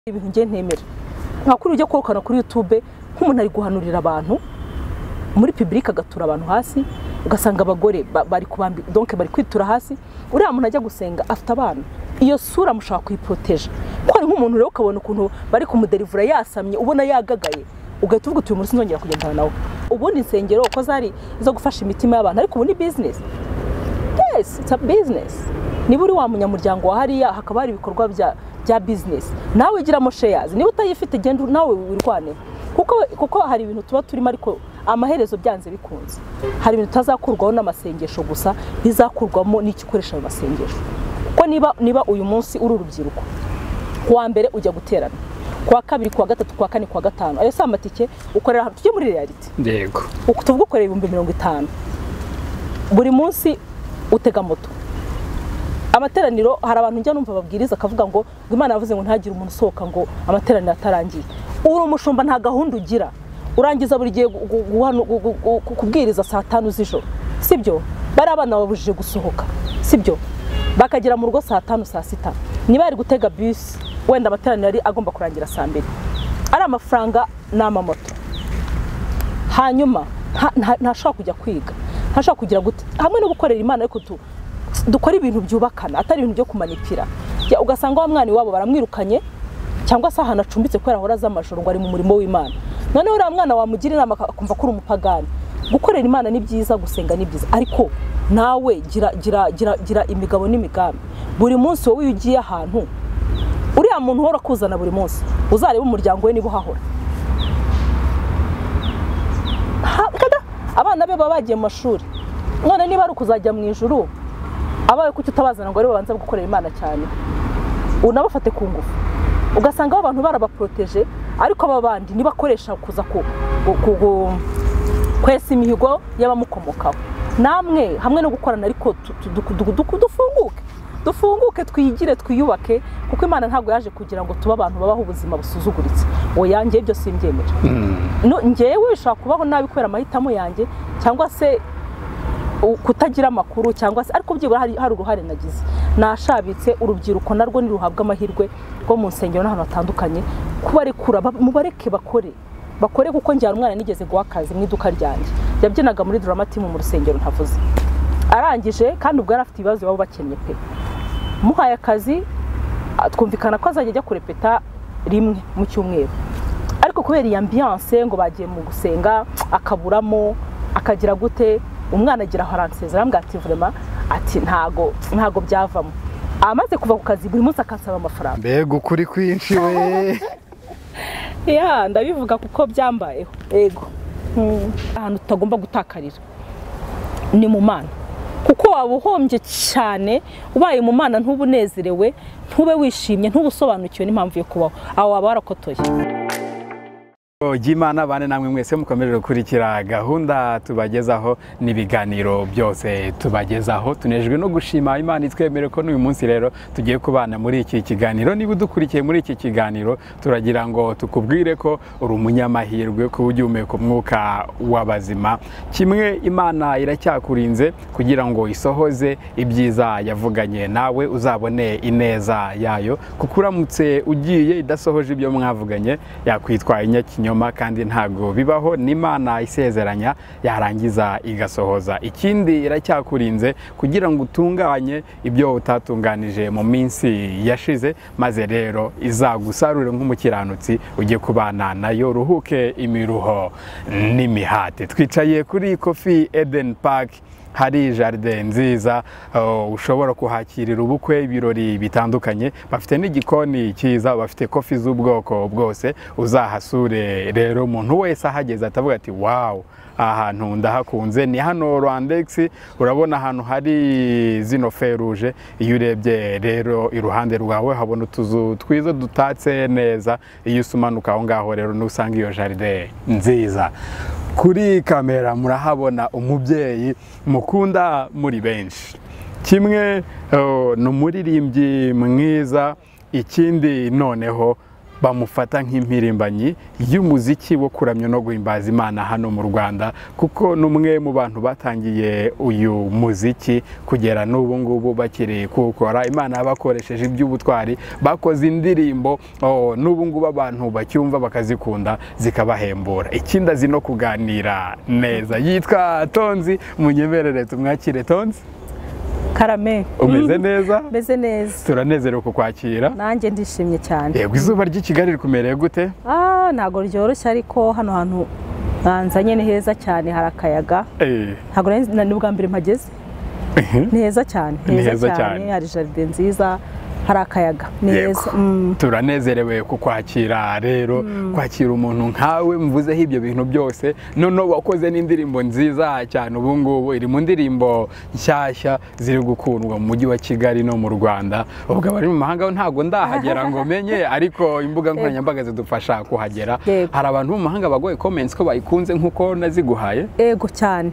ibintu ngiye ntemera nta kuri ujya kwirukana kuri yutube nk'umuntu ari guhanurira abantu muri pibulike agatura abantu hasi ugasanga abagore ba- bari kubambi donke bari kwitura hasi uriya muntu ajya gusenga afite abana iyo sura mushaka kuyiporoteje kuko hari nk'umuntu rero ukabona ukuntu bari kumuderivura yasamye ubona yagagaye ugahita uvuga uti uyu munsi nzongera kugendana nawe ubundi insengero uko zari izo gufasha imitima y'abantu ariko ubu ni bizinesi yes it's a business niba uri wa munyamuryango wa hariya hakaba hari ibikorwa bya bya business nawe igiramo shares niba utayifite genda nawe wirwane kuko kuko hari ibintu tuba turimo ariko amaherezo byanze bikunze hari ibintu utazakurwaho n'amasengesho gusa bizakurwamo n'icyo ukoresha mu masengesho kuko niba niba uyu munsi uri urubyiruko kuwa mbere ujya guterana kuwa kabiri kuwa gatatu kuwa kane kuwa gatanu ayo si amatike ukorera ahantu tujye muri reality yego uku tuvuga ukorera ibihumbi mirongo itanu buri munsi utega moto amateraniro hari abantu njya numva babwiriza akavuga ngo ngo imana yavuze ngo ntihagire umuntu usohoka ngo amateraniro atarangiye uri umushumba nta gahunda ugira urangiza buri gihe gu- gu- guhanu- gu- gu- gu- ku- kubwiriza saa tanu z'ijoro sibyo bari abana babujije gusohoka sibyo bakagera mu rugo saa tanu saa sita niba yari gutega bisi wenda amateraniro yari agomba kurangira saa mbiri ari amafaranga ni amamoto hanyuma nta- nta- ntashobora kujya kwiga ntashobora kugira gute hamwe no gukorera imana ariko tu- dukora ibintu byubakana atari ibintu byo kumanipira Ya, ugasanga wa mwana iwabo baramwirukanye cyangwa se ahantu acumbitse kubera ahora aza amajoro ngo ari mu murimo w'imana noneho uriya mwana wamugira inama ak- akumva ko uri umupagani gukorera imana ni byiza gusenga ni byiza ariko nawe gira gira gira gira imigabo n'imigambi buri munsi wowe iyo ugiye ahantu uriya muntu uhora akuzana buri munsi uzarebe umuryango we niba uhahora Ha- kada- abana be baba bagiye mu mashuri none niba ari ukuzajya mu ijuru abawe kuki utabazana ngo aribo babanza gukorera imana cyane unabafate ku ngufu ugasanga abo bantu barabaporoteje ariko aba bandi nibakoresha kuza ku, ku, ku, ku kwesa imihigo y'abamukomokaho namwe hamwe no gukorana ariko tu- tu- du- du- du- dufunguke dufunguke twigire twiyubake kuko imana ntabwo yaje kugira ngo tube abantu babaho ubuzima busuzuguritse oya njyewe ibyo simbyemera no njyewe ushobora kubaho nabi kubera amahitamo yanjye cyangwa se u- kutagira amakuru cyangwa se ariko byibura hari, hari uruhare nagize nashabitse urubyiruko narwo ntiruhabwe amahirwe rwo mu nsengero n'ahantu hatandukanye kubarekura ba- mubareke bakore bakore kuko njyana umwana nigeze guha akazi mu iduka ryanjye yabyinaga muri drama team mu rusengero ntavuze arangije kandi ubwo yari afite ibibazo baba bakennye pe muhaye akazi a- twumvikana ko azajya ajya kurepeta rimwe mu cyumweru ariko kubera iyi ambiyanse ngo bagiye mu gusenga akaburamo akagira gute umwana agira aho aransezera arambwira ati vurema ati ntago ntago byavamo amaze kuva ku kazi buri munsi akansaba amafaranga mbega ukuri kwinshi we ya ndabivuga kuko byambayeho yego Mm. ahantu tutagomba gutakarira ni mu mana kuko waba uhombye cyane ubaye mu mana ntube unezerewe ntube wishimye ntube usobanukiwe n'impamvu yo kubaho aho waba warakotoye Imana bane namwe mwese mukomeje gukurikira gahunda tubagezaho n'ibiganiro byose tubagezaho tunejwe no gushima Imana itwemere ko n'uyu munsi rero tugiye kubana muri iki kiganiro niba udukurikiye muri iki kiganiro turagira ngo tukubwire ko uri umunyamahirwe kuba ugihumeka umwuka w'abazima kimwe Imana iracyakurinze kugira ngo isohoze ibyiza yavuganye nawe uzabone ineza yayo kuko uramutse ugiye idasohoje ibyo mwavuganye yakwitwa inyakinyoma kandi ntabwo bibaho n'imana isezeranya yarangiza igasohoza ikindi iracyakurinze kugira ngo utunganye ibyo utatunganije mu minsi yashize maze rero izagusarure nk'umukiranutsi ujye kubana nayo ruhuke imiruho n'imihati twicaye kuri kofi Eden Park hari jaride nziza uh, ushobora kuhakirira ubukwe ibirori bitandukanye bafite n'igikoni cyiza bafite kofi z'ubwoko bwose uzahasure rero umuntu wese ahageze atavuga ati wawu aha hantu ndahakunze ni hano rwandex urabona ahantu hari zino feruje iyo urebye rero iruhande rwawe habona utuzu twiza dutatse neza iyo usumanuka aho ngaho rero nusanga iyo jaride nziza kuri kamera murahabona umubyeyi mukunda muri benshi kimwe eh, ni umuririmbyi mwiza ikindi noneho bamufata nk'impirimbanyi y'umuziki wo kuramya no guhimbaza imana hano mu rwanda kuko ni umwe mu bantu batangiye uyu muziki kugera n'ubu ngubu bakiri kuwukora imana bakoresheje iby'ubutwari bakoze indirimbo oh, n'ubu ngubu abantu bacyumva bakazikunda zikabahembura ikindi azi no kuganira neza yitwa tonzi munyemerere tumwakire tonzi karame umeze neza meze neza turanezerewe kukwakira nanjye ndishimye cyane yego izuba ry'i kigali rikumereye gute Ah, ntabwo ryoroshye ariko hano hantu hanzanye ni heza cyane hari akayaga Eh, ntabwo nari nzi- ni ubwa mbere mpageze ni heza cyane Ni heza cyane. hari jaride nziza hari akayaga ni yego heza Mm. turanezerewe kukwakira rero kwakira umuntu nkawe mvuzeho ibyo bintu byose noneho wakoze n'indirimbo nziza cyane ubu ngubu iri mu ndirimbo nshyashya ziri gukundwa mu mujyi wa kigali no mu rwanda ubwo abari mu mahanga bo ntabwo ndahagera ngo menye ariko imbuga nkoranyambaga zidufasha kuhagera Yego. hari abantu bo mu mahanga baguhaye comments ko bayikunze nk'uko naziguhaye ego cyane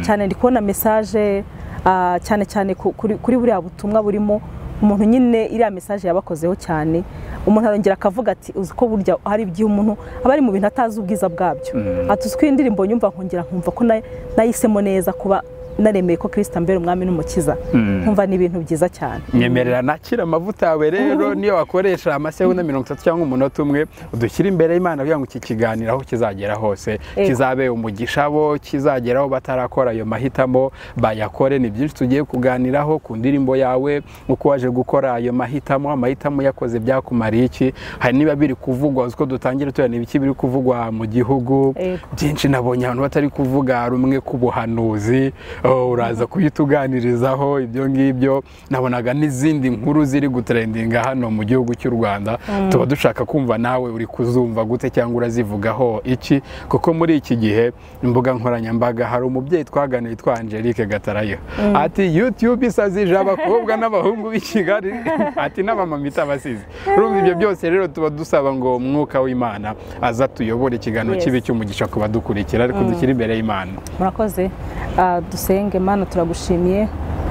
cyane ndi kubona mesaje ah, cyane cyane ku- kuri kuri buriya butumwa burimo umuntu nyine iriya mesaje yabakozeho cyane umuntu arongera akavuga ati uzi ko burya hari igihe umuntu aba ari mu bintu atazi ubwiza bwabyo ati uzi ko iyi ndirimbo nyumva nkongera nkumva ko na- nayihisemo neza kuba naremeye ko kirisita mbere umwami n'umukiza nkumva ni ibintu byiza cyane nyemerera nakira amavuta yawe rero niyo wakoresha amasegonda mirongo itatu cyangwa umunota umwe udushyire imbere y'imana kugira ngo iki kiganiro aho kizagera hose Ego. kizabe umugisha bo kizageraho batarakora ayo mahitamo bayakore ni byinshi tugiye kuganiraho ku ndirimbo yawe uko waje gukora ayo mahitamo amahitamo yakoze byakumariye iki hari niba biri kuvugwa uzi ko dutangira tureba ibiki biri kuvugwa mu gihugu Ego. byinshi nabonye abantu batari kuvuga rumwe ku buhanuzi oh, uraza kuyituganirizaho ibyo ngibyo nabonaga n'izindi nkuru ziri gutrendinga hano mu gihugu cy'u rwanda tuba dushaka kumva nawe uri kuzumva gute cyangwa urazivugaho iki kuko muri iki gihe imbuga nkoranyambaga hari umubyeyi twaganiriye witwa angelique gatarayo ati youtube isazije abakobwa n'abahungu b'i kigali ati n'abamama itabasize urumva ibyo byose rero tuba dusaba ngo umwuka w'imana aza tuyobore ikiganiro Yes. kibi cy'umugisha ku badukurikira ariko dushyire imbere y'imana murakoze Ah, dusenge mana turagushimiye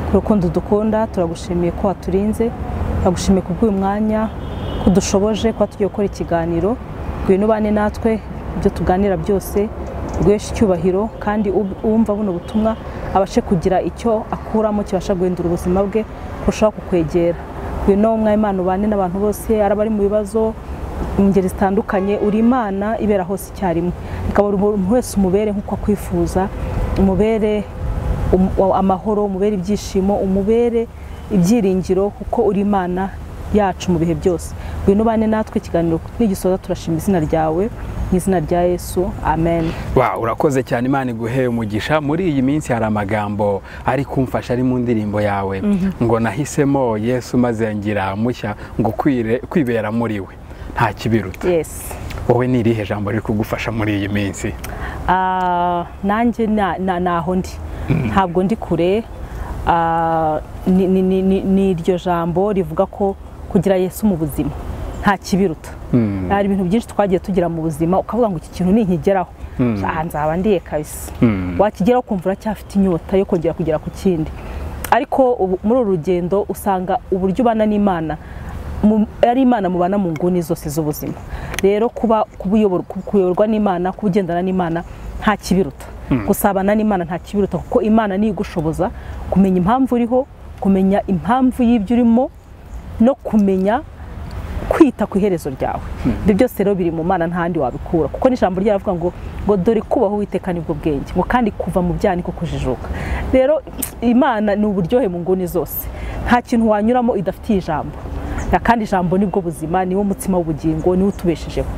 ku rukundo dukunda turagushimiye ko waturinze turagushimiye ku bw'uyu mwanya ko dushoboje kuba tugiye gukora ikiganiro ngwino ubane natwe ibyo tuganira byose guhesha icyubahiro kandi ub- uwumva buno butumwa abashe kugira icyo akuramo kibasha guhindura ubuzima bwe kurushaho kukwegera ngwino umwanya imana ubane n'abantu bose ari abari mu bibazo mu ngeri zitandukanye uri imana ibera hose icyarimwe ikaba umuntu wese umubere nk'uko akwifuza umubere um- wa- amahoro umubere ibyishimo umubere ibyiringiro kuko uri imana yacu mu bihe byose ngwino ubane natwe ikiganiro nigisoza turashima izina ryawe mu izina rya yesu amen Wow, urakoze cyane imana iguhe umugisha muri iyi minsi hari amagambo ari kumfasha ari mu ndirimbo yawe ngo nahisemo yesu maze ngira mushya ngo kwire- kwibera muri we nta kibiruta yes wowe ni irihe jambo riri kugufasha muri iyi minsi Ah, nanjye na- na- naho ndi ntabwo ndi kure Ah, ni- ni ni- ni- ni iryo jambo rivuga ko kugira yesu mu buzima nta kibiruta hari ibintu byinshi twagiye tugira mu buzima ukavuga ngo iki kintu ninkigeraho Ah, nzaba ndiye kabisa wakigeraho ukumva uracyafite inyota yo kongera kugera ku kindi ariko ubu- muri uru rugendo usanga uburyo ubana n'imana mu- ari imana mubana mu nguni zose z'ubuzima rero kuba kubuyoborwa- ku- kuyoborwa n'imana kuba ugendana n'imana nta kibiruta gusabana n'imana nta kibiruta kuko imana niyo igushoboza kumenya impamvu uriho kumenya impamvu y'ibyo urimo no kumenya kwita ku iherezo ryawe ibyo byose rero biri mu mana ntahandi wabikura kuko n'ijambo ryaravuga ngo ngo dore kubaho witeka nibwo bwenge ngo kandi kuva mu byaha niko kujijuka rero imana ni uburyohe mu nguni zose nta kintu wanyuramo idafitiye ijambo Ya, kandi ijambo nibwo buzima niwo mutsima w'ubugingo niwo utubeshejeho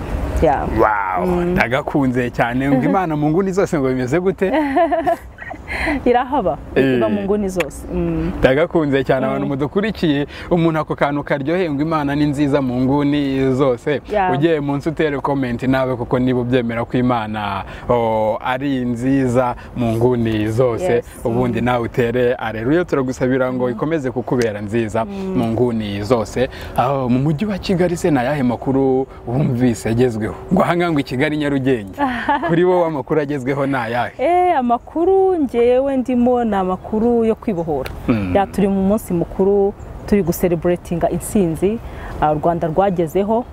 Ya. wow ndagakunze cyane ngo imana mu nguni zose ngo bimeze gute irahaba iba Eh. mu nguni zose Mm. ndagakunze cyane abantu mudukurikiye umuntu ako kantu karyoheye ngo imana ni nziza mu nguni zose Yeah. ugiye munsi utere komenti nawe kuko niba ubyemera ko imana oh, ari nziza mu nguni zose Yes. ubundi nawe utere areruye turagusabira ngo ikomeze kukubera nziza mu nguni zose aho mu mujyi wa kigali se ni ayahe makuru wumvise agezweho ngo ahangaha ngo i kigali nyarugenge kuri wowe amakuru agezweho ni ayahe Eh, amakuru ngewe ndimo ni amakuru yo kwibohora ya turi mu munsi mukuru turi gusereburetinga intsinzi ah, u rwanda rwagezeho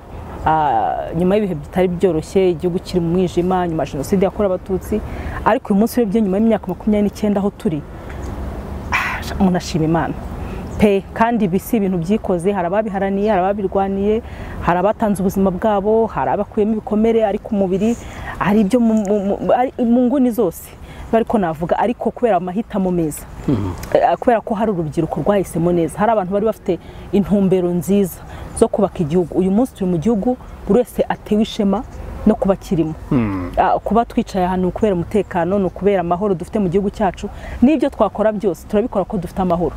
ah, nyuma y'ibihe bitari byoroshye igihugu kiri mu mwijima nyuma ya jenoside yakorewe abatutsi ariko uyu munsi urebye nyuma y'imyaka makumyabiri n'icyenda aho turi ah, umuntu ashima imana pe kandi ibi si ibintu byikoze hari ababiharaniye hari ababirwaniye hari abatanze ubuzima bwabo hari abakuyemo ibikomere ariko umubiri hari ibyo mu- mu- mu- ari- mu nguni zose ariko navuga ariko kubera amahitamo meza Eh, kubera ko hari urubyiruko rwahisemo neza hari abantu bari bafite intumbero nziza zo kubaka igihugu uyu munsi turi mu gihugu buri wese atewe ishema no kuba kirimo Ah, kuba twicaye ahantu ni ukubera umutekano ni ukubera amahoro dufite mu gihugu cyacu n'ibyo twakora byose turabikora ko dufite amahoro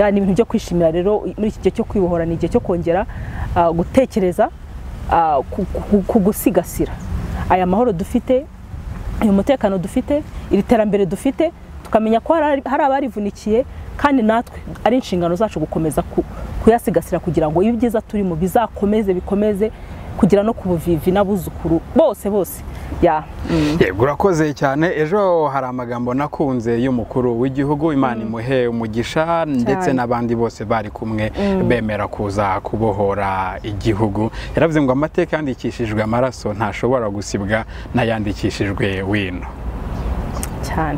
Ah, ni ibintu byo kwishimira rero muri iki gihe cyo kwibohora ni igihe cyo kongera ah, gutekereza ah, ku- ku- ku gusigasira aya mahoro dufite uyu mutekano dufite iri terambere dufite tukamenya ko hari hari abarivunikiye kandi natwe ari inshingano zacu gukomeza ku- kuyasigasira kugira ngo ibi byiza turimo bizakomeze bikomeze kugera no ku buvivi n'abuzukuru bose bose ya yego urakoze cyane ejo hari amagambo nakunze y'umukuru w'igihugu imana imuhe umugisha ndetse n'abandi bose bari kumwe bemera kuza kubohora igihugu yaravuze ngo amateka yandikishijwe amaraso ntashobora gusibwa n'ayandikishijwe wino cyane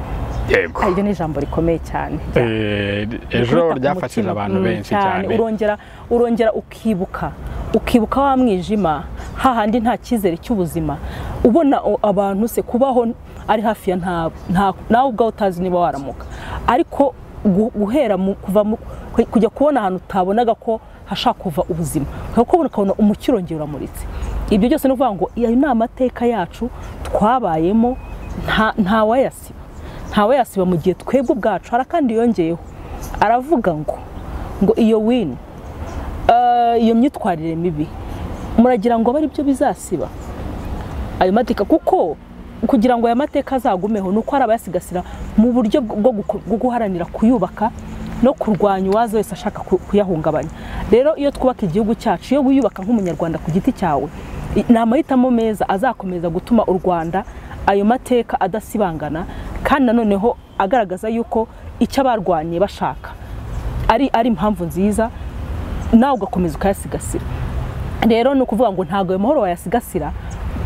yego Ah, iryo ni ijambo rikomeye cyane Eh, ejo Rikubita ku ryafashije mutima. abantu Mm, benshi cyane urongera urongera ukibuka ukibuka wa mwijima hahandi nta cyizere cy'ubuzima ubona o- abantu se kubaho ari hafi ya nta- nta- nawe ubwawe utazi niba waramuka ariko gu- guhera mu- kuva mu- ku- kujya kubona ahantu utabonaga ko hashaka kuva ubuzima ukaba ukubona ukabona umucyo urongera uramuritse ibyo byose ni ukuvuga ngo ayo ni amateka yacu twabayemo nta ntawayasiba ntawe yasiba mu gihe twebwe ubwacu hari akandi yongeyeho aravuga ngo ngo iyo wino eh, iyo myitwarire mibi muragira ngo abe ari byo bizasiba ayo mateka kuko kugira ngo aya mateka azagumeho ni uko hari abayasigasira mu buryo bwo guko- bwo guharanira kuyubaka no kurwanya uwaza wese ashaka ku- kuyahungabanya rero iyo twubaka igihugu cyacu iyo wiyubaka nk'umunyarwanda ku giti cyawe i- ni amahitamo meza azakomeza gutuma u rwanda ayo mateka adasibangana kandi nanoneho agaragaza yuko icyo abarwaniye bashaka ari ari impamvu nziza nawe ugakomeza ukayasigasira rero ni ukuvuga ngo ntabwo ayo mahoro wayasigasira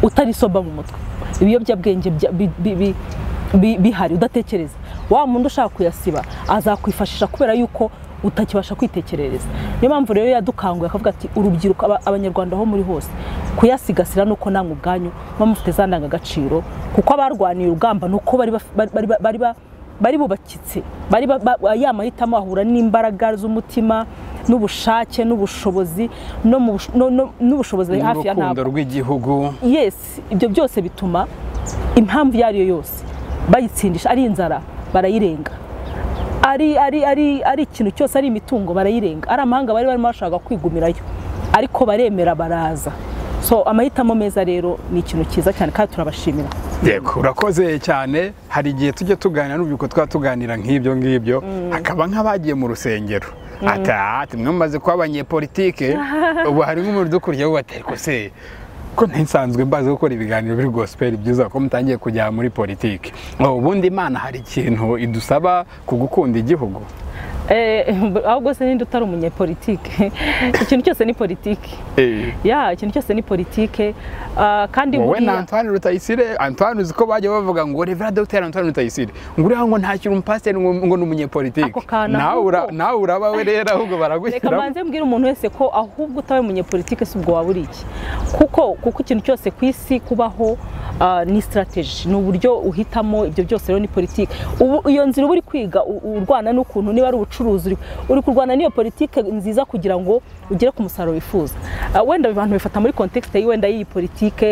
utarisoba mu mutwe ibiyobyabwenge bya- bi- bi- bi- bi- bihari udatekereza wa muntu ushaka kuyasiba azakwifashisha kubera yuko utakibasha kwitekerereza niyo mpamvu rero yadukanguye akavuga ati urubyiruko aba- abanyarwanda aho muri hose kuyasigasira ni uko namwe ubwanyu muba mufite za ndangagaciro kuko abarwaniye urugamba ni uko bari baf- bari- bari- bari ba- bari bubakitse bari ba- ba- ya mahitamo ahura n'imbaraga z'umutima n'ubushake n'ubushobozi no mu bush- no- no- n'ubushobozi hafi ya n'urukundo ntabwo rw'igihugu yes ibyo byose bituma impamvu iyo ari yo yose bayitsindisha ari inzara barayirenga ari ari ari ari ikintu cyose ari imitungo barayirenga ari amahanga bari barimo bashaka kwigumirayo ariko baremera baraza so amahitamo meza rero ni ikintu cyiza cyane kandi turabashimira yego urakoze cyane hari igihe tujya tuganira n'urubyiruko twaba tuganira nk'ibyo ngibyo hakaba nk'abagiye mu rusengero ati "Ah, ati mwe mumaze kuba abanyepolitike ubu hari nk'umuntu udukuriye we batari se ko ntisanzwe mbaze gukora ibiganiro biri gospel byiza ko mutangiye kujya muri politiki Oh, ubundi imana hari ikintu idusaba ku gukunda igihugu Eh, ahubwo se ninde utari umunyepolitike ikintu cyose ni politike ya ikintu cyose ni politike Ah, kandi wowe na buriya Antoine Rutayisire Antoine uzi ko bajya bavuga ngo Reverend Dr Antoine Rutayisire ngo uriya ngo ntakiri umupasiteri ngo ngo ni Ako umunyepolitike kana nawe ura- ahubwo. nawe uraba we rero ahubwo reka baragushyira mbanze mbwira umuntu wese ko ahubwo utabaye umunyepolitike si ubwo waba uri iki kuko kuko ikintu cyose ku isi kubaho ah, ni sitarateji ni uburyo uhitamo ibyo byose rero ni politike ubu iyo nzira uba uri kwiga u- urwana n'ukuntu niba ari ubucuruzi uri- uri kurwana n'iyo politike nziza kugira ngo ugere ku musaruro wifuza Ah, wenda abantu bifata muri kontekisite wenda y'iyi politike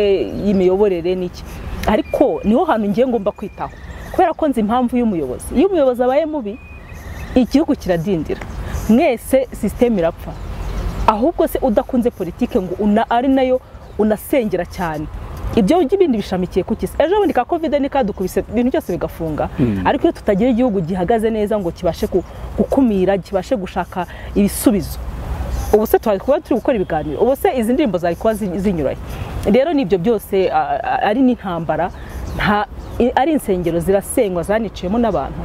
y'imiyoborere n'iki ariko niho hantu ngiye ngomba kwitaho kubera ko nzi impamvu y'umuyobozi iyo umuyobozi abaye mubi igihugu kiradindira mwese sisiteme irapfa ahubwo se udakunze politike ngo una, ari nayo unasengera cyane ibyo ibindi bishamikiye ku kisi ejo bundi ka kovide ni kadukubise ibintu byose bigafunga ariko iyo tutagira igihugu gihagaze neza ngo kibashe gu- gukumira kibashe gushaka ibisubizo ubu se twari kuba turi gukora ibiganiro ubu se izi ndirimbo zari kuba zi- zinyuranye rero ni ibyo byose a- a- ari n'intambara nta i- ari insengero zirasenywa zaniciyemo n'abantu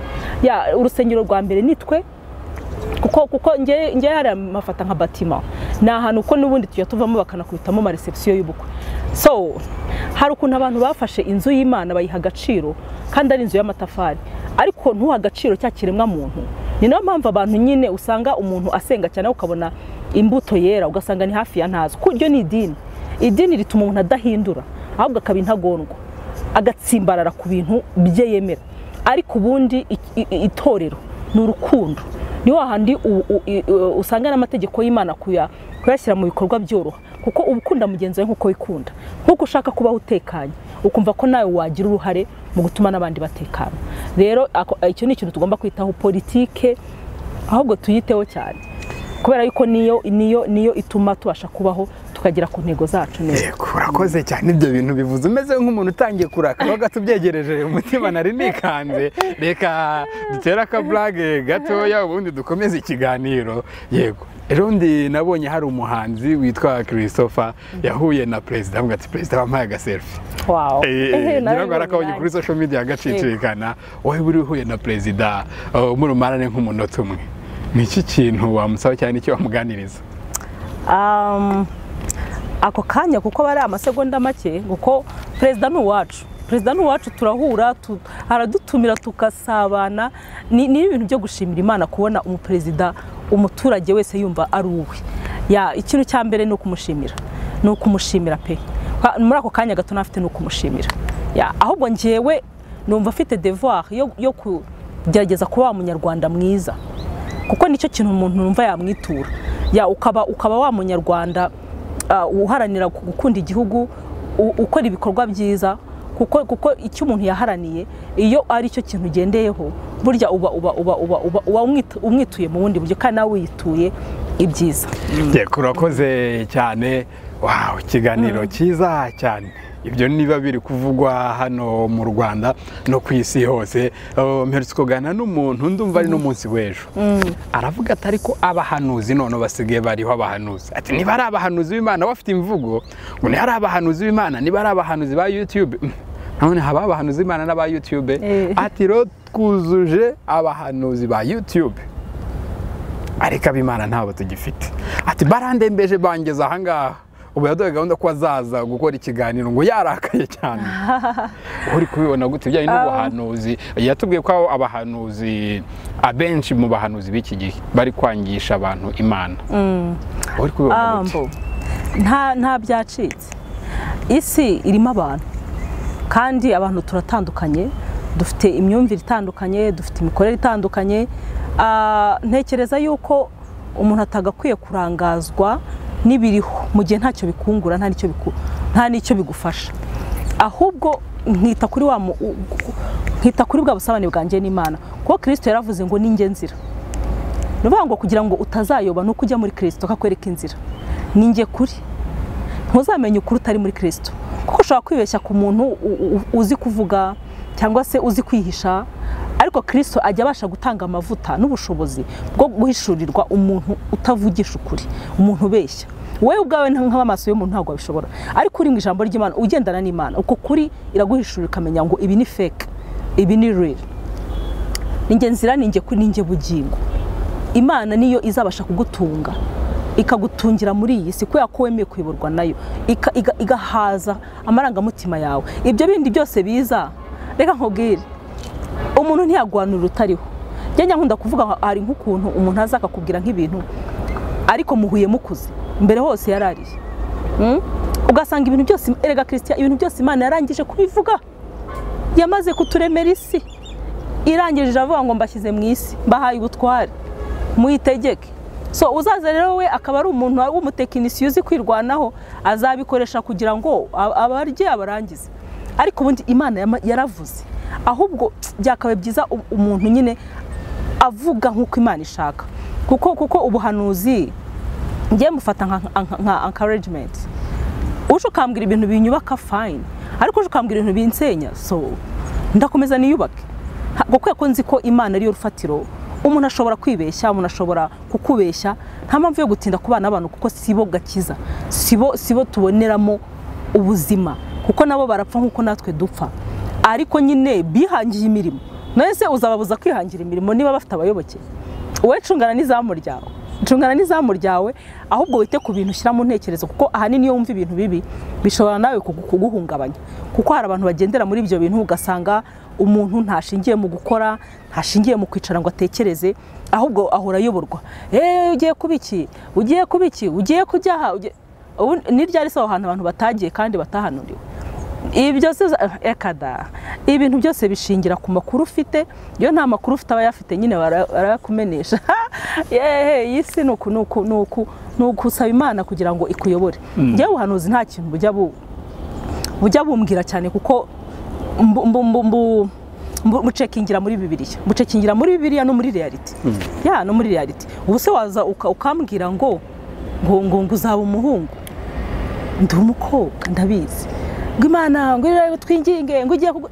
ya urusengero rwa mbere ni twe kuko kuko ngewe ngewe hari amafata nka batima ni ahantu uko n'ubundi tujya tuvamo bakanakubitamo amaresebusiyo y'ubukwe so hari ukuntu abantu bafashe inzu y'imana bayiha agaciro kandi ari inzu y'amatafari ariko ntuha agaciro cya kiremwa muntu ni nayo mpamvu abantu nyine usanga umuntu asenga cyane ukabona imbuto yera ugasanga ni hafi ya ntazo kuko iryo ni idini idini rituma umuntu adahindura ahubwo akaba intagondwa agatsimbarara ku bintu bye yemera ariko ubundi i- i- itorero ni urukundo ni wahandi u- u- i- u- usanga n'amategeko y'imana kuya- kuyashyira mu bikorwa byoroha kuko uba ukunda mugenzi wawe nk'uko wikunda nk'uko ushaka kubaho utekanye ukumva ko nawe wagira uruhare mu gutuma n'abandi batekana rero ako- icyo ni ikintu tugomba kwitaho politike ahubwo tuyiteho cyane kubera yuko niyo niyo niyo ituma tubasha kubaho tukagera ku ntego zacu neza Yego, urakoze cyane ibyo bintu bivuze umeze nk'umuntu utangiye kurakara gatubyegereje umutima nari nikanze reka dutere akaburage gatoya ubundi dukomeze ikiganiro yego ejo ndi nabonye hari umuhanzi witwa christopher yahuye na perezida avuga ati perezida wampaye agaselfi wow ngira ngo arakabonye kuri social media agacicikana wowe buri uhuye na perezida uh, murumarane nk'umunota umwe ni iki kintu wamusaba cyane icyo wamuganiriza Um, ako kanya kuko bari amasegonda make kuko perezida ni uwacu perezida ni uwacu turahura tu- aradutumira tukasabana ni ni ibintu byo gushimira imana kubona umuperezida umuturage wese yumva ari uwe Ya, ikintu cya mbere ni ukumushimira ni ukumushimira pe Kwa- muri ako kanya gato nafite ni ukumushimira Ya, ahubwo njyewe numva afite devoir yo, yo kugerageza kuba wa munyarwanda mwiza kuko nicyo kintu umuntu numva yamwitura ya ukaba ukaba wa munyarwanda ah, uharanira gu- gukunda igihugu u- ukora ibikorwa byiza kuko kuko icyo umuntu yaharaniye iyo ari cyo kintu ugendeyeho burya uba uba uba uba uba uba umwit- umwituye mu bundi buryo kandi nawe wiyituye ibyiza yego urakoze cyane wawe ikiganiro cyiza cyane ibyo niba biri kuvugwa hano mu rwanda no ku isi hose Uh, mperutse kuganira n'umuntu ndumva ari n'umunsi w'ejo aravuga ati ariko abahanuzi none basigaye bariho abahanuzi ati niba ari abahanuzi b'imana bafite imvugo ngo niba ari abahanuzi b'imana niba ari abahanuzi ba yutube mm, none haba abahanuzi b'imana n'aba yutube Eh. ati rero twuzuje abahanuzi ba yutube ariko abimana ntabwo tugifite ati barandembeje bangeza ahangaha ubu yaduhaye gahunda ko azaza gukora ikiganiro ngo yarakaye cyane uri kubibona gute ibijyanye n'ubuhanuzi yatubwiye ko abo abahanuzi abenshi mu bahanuzi b'iki gihe bari kwangisha abantu imana uri kubibona gute ambo nta nta byacitse isi irimo abantu kandi abantu turatandukanye dufite imyumvire itandukanye dufite imikorere itandukanye Ah, ntekereza yuko umuntu atagakwiye kurangazwa n'ibiriho mu gihe ntacyo bikungura nta n'icyo biku- nta n'icyo bigufasha ahubwo nkita kuri wa mu- u- u- nkita kuri bwa busabane bwanjye n'imana kuko kirisito yaravuze ngo ni njye nzira ni ukuvuga ngo kugira ngo utazayoba ni uko ujya muri kirisito kakwereka inzira ni njye kuri ntuzamenye ukuri utari muri kirisito kuko ushobora kwibeshya ku muntu u- u- uzi kuvuga cyangwa se uzi kwihisha ariko kirisito ajya abasha gutanga amavuta n'ubushobozi bwo guhishurirwa umuntu utavugisha ukuri umuntu ubeshya wowe ubwawe nta- nk'amaso y'umuntu ntabwo wabishobora ariko uri mu ijambo ry'imana ugendana n'imana uko kuri iraguhishurira ukamenya ngo ibi ni feke ibi ni rero ni njye nzira ni njye kuri ni njye bugingo imana niyo izabasha kugutunga ikagutungira muri iyi si kubera ko wemeye kuyoborwa nayo Ika- iga- igahaza amarangamutima yawe ibyo bindi byose biza reka nkubwire umuntu ntiyagwanura urutariho njye nyankunda kuvuga ngo hari nk'ukuntu umuntu aza akakubwira nk'ibintu ariko muhuye mukuze mbere hose yarariye Mm? ugasanga ibintu byose erega christian ibintu byose imana yarangije kubivuga yamaze kuturemera isi irangije iravuga ngo mbashyize mu isi mbahaye ubutware muyitegeke so uzaza rero we akaba ari umuntu w'umutekinisiye uzi kwirwanaho azabikoresha kugira ngo a- abarye abarangize ariko ubundi imana yama- yaravuze ahubwo byakabaye byiza u- umuntu nyine avuga nk'uko imana ishaka kuko kuko ubuhanuzi njye mufata nka- nka- nka encouragement uje ukambwira ibintu binyubaka fayini ariko uje ukambwira ibintu binsenya so ndakomeza niyubake Ha- kuko ko nzi ko imana ariyo rufatiro umuntu ashobora kwibeshya umuntu ashobora kukubeshya nta mpamvu yo gutinda kubana n'abantu kuko si bo gakiza si bo si bo tuboneramo ubuzima kuko nabo barapfa nk'uko natwe dupfa ariko nyine bihangiye imirimo none se uzababuza kwihangira imirimo niba bafite abayoboke wowe cungana n'izamu ryawe jungana n'izamu ryawe ahubwo wite ku bintu ushyira mu ntekerezo kuko ahanini iyo wumva ibintu bibi bishobora nawe kugu- kuguhungabanya kuko hari abantu bagendera muri ibyo bintu ugasanga umuntu ntashingiye mu gukora ntashingiye mu kwicara ngo atekereze ahubwo ahora ayoborwa eee ugiye kuba iki ugiye kuba iki ugiye kujyaha ugiye- ubu ni ryari se aho hantu abantu batagiye kandi batahanuriwe ibi byose uza- ekada ibintu byose bishingira ku makuru ufite iyo nta makuru ufite aba yafite nyine bara- barayakumenesha yehe iyi si ni uku ni uku ni uku ni ugusaba imana kugira ngo ikuyobore ngewe ubuhanuzi nta kintu bujya bu bujya bumbwira cyane kuko mbu- mbu- mbu- mbu- mbu- mucekingira muri bibiliya mucekingira muri bibiliya no muri reality ya no muri reality ubu se waza uka- ukambwira ngo ngo ngo ngo uzaba umuhungu ndi umukobwa ndabizi ngo imana ngo irebe twinginge ngo ugiye kugu-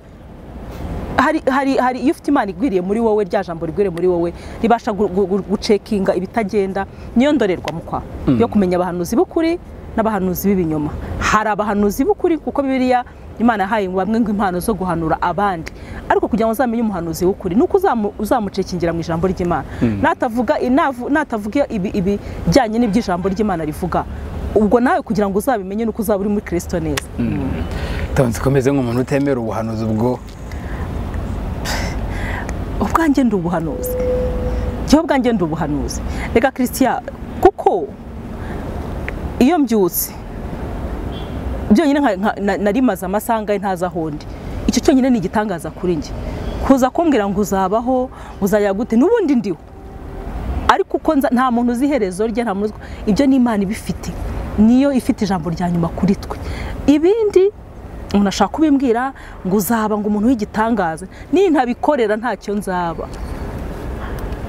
hari hari hari iyo ufite imana igwiriye muri wowe rya jambo rigwiriye muri wowe ribasha gu- gu- gu- gucekinga ibitagenda niyo ndorerwamo kwa yo kumenya abahanuzi b'ukuri n'abahanuzi b'ibinyoma hari abahanuzi b'ukuri kuko bibiliya imana yahaye bamwe ngo impano zo guhanura abandi ariko kugira ngo uzamenye umuhanuzi w'ukuri ni uko uzamu- uzamucekingira mu ijambo ry'imana natavuga inavu- natavuga ibi- ibi- ibijyanye n'iby'ijambo ry'imana rivuga ubwo nawe kugira ngo uzabimenye ni uko uzaba uri muri kirisito neza tonzi ukomeze nk'umuntu utemera ubuhanuzi ubwo ubwanjye ndi ubuhanuzi njyewe ubwanjye ndi ubuhanuzi reka christian kuko iyo mbyutse byonyine nka- nka- na- narimaze amasaha angahe ntazi aho ndi icyo cyonyine ni igitangaza kuri njye kuza kumbwira ngo uzabaho uzajya gute n'ubundi ndiho ariko uko nza- nta muntu uzi iherezo rye nta muntu uzi ibyo ni imana ibifite niyo ifite ijambo rya nyuma kuri twe ibindi umuntu ashaka kubimbwira ngo uzaba ngo umuntu w'igitangaza nintabikorera ntacyo nzaba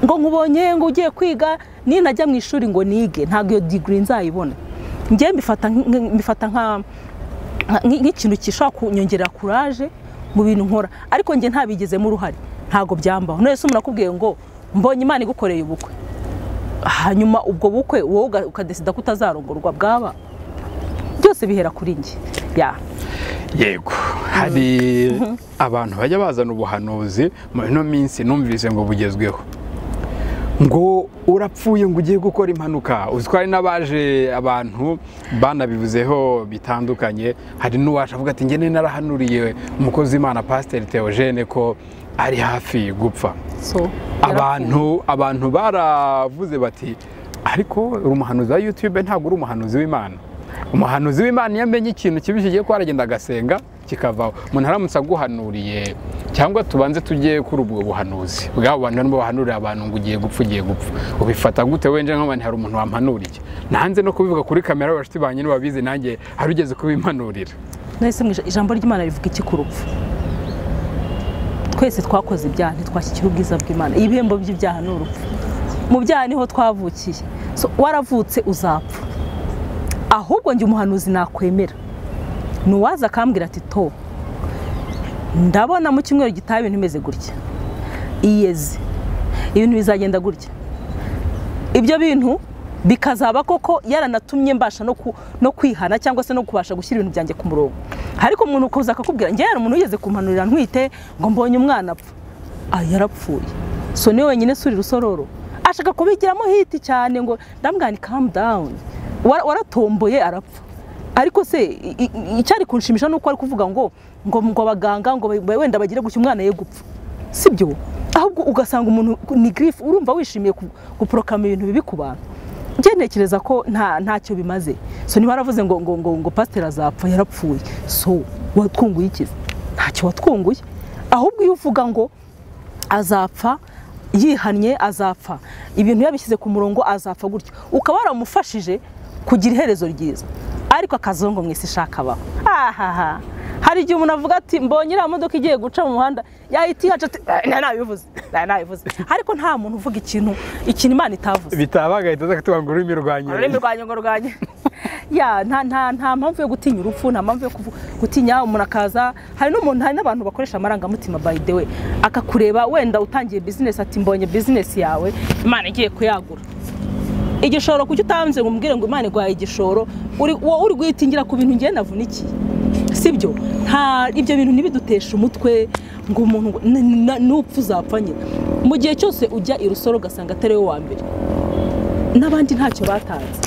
ngo nkubonye ngo ugiye kwiga nintajya mu ishuri ngo nige ntabwo iyo digiri nzayibona njyewe mbifata nk- nk- mbifata nka nk- nk'ikintu gishobora kunyongerera kuraje mu bintu nkora ariko njye ntabigizemo uruhare ntabwo byambaho none se umuntu akubwiye ngo mbonye imana igukoreye ubukwe hanyuma ubwo bukwe wowe uga- ukadesida ko utazarongorwa bwaba byose bihera kuri njye ya yego hari abantu bajya bazana ubuhanuzi mu ino minsi numvise ngo bugezweho ngo urapfuye ngo ugiye gukora impanuka uzi ko hari n'abaje abantu banabivuzeho bitandukanye hari n'uwacu avuga ati ngene narahanuriye umukozi w'imana pasiteri teogene ko ari hafi gupfa so abantu abantu baravuze bati ariko uri umuhanuzi wa yutube ntabwo uri umuhanuzi w'imana umuhanuzi w'imana iyo amenye ikintu kibi kigiye kuba aragenda agasenga kikavaho umuntu aramutse aguhanuriye cyangwa tubanze tujye kuri ubwo buhanuzi bw'abo bantu barimo bahanurira abantu ngo ugiye gupfa ugiye gupfa ubifata gute wenje nk'abantu hari umuntu wampanuriye nanze no kubivuga kuri kamera bashuti banjye nibabizi nanjye hari ugeze kubimpanurira nahise mu ija- ijambo ry'imana rivuga iki ku rupfu twese twakoze ibyaha ntitwashyikira ubwiza bw'imana ibihembo by'ibyaha ni urupfu mu byaha niho twavukiye So, waravutse uzapfa ahubwo njye umuhanuzi nakwemera ni uwaza akambwira ati to ndabona mu cyumweru gitaha ibintu bimeze gutya iyeze ibintu bizagenda gutya ibyo bintu bikazaba koko yaranatumye mbasha no ku- no kwihana cyangwa se no kubasha gushyira ibintu byanjye ku murongo ariko umuntu kuza akakubwira njye hari umuntu wigeze kumpanurira ntwite ngo mbonye umwana apfa ah yarapfuye so niwe wenyine suri rusororo ashaka kubigiramo hiti cyane ngo ndamwani calm down Wara- waratomboye arapfa ariko se i- i- i- icyari kunshimisha ni uko ari kuvuga ngo ngo ngo abaganga ngo we- wenda bagire gutya umwana ye gupfa sibyo ahubwo ugasanga umuntu ni girifu urumva wishimiye ku- guporokama ibintu bibi ku bantu njye ntekereza ko nta ntacyo bimaze so niba waravuze ngo ngo ngo ngo pasiteri azapfa yarapfuye so watwunguye iki ntacyo watwunguye ahubwo iyo uvuga ngo azapfa yihannye azapfa ibintu yabishyize ku murongo azapfa gutyo ukaba waramufashije kugira iherezo ryiza ariko akazongo mu isi ishaka abaho ahaha hari igihe umuntu avuga ati mbonye iriya modoka igiye guca mu muhanda yahita ihaca ati "Eh, nabivuze eh, nabivuze ariko nta muntu uvuga ikintu ikintu imana itavuze bitabaga ahita aza akatubwira ngo ururimi rwanjye ururimi rwanjye ngo rwanjye ya nta nta nta mpamvu yo gutinya urupfu nta mpamvu yo kuvu- gutinya umuntu akaza hari n'umuntu hari n'abantu bakoresha amarangamutima by the way akakureba wenda utangiye bizinesi ati mbonye bizinesi yawe imana igiye kuyagura igishoro kuki utanze ngo umubwire ngo imana iguhaye igishoro uri wowe uri guhitingira ku bintu ngiye navunikiye sibyo nta ibyo bintu ntibiduteshe umutwe ngo umuntu ngo- n- n- nupfa uzapfa nyine mu gihe cyose ujya i rusoro ugasanga atari we wa mbere n'abandi ntacyo batanze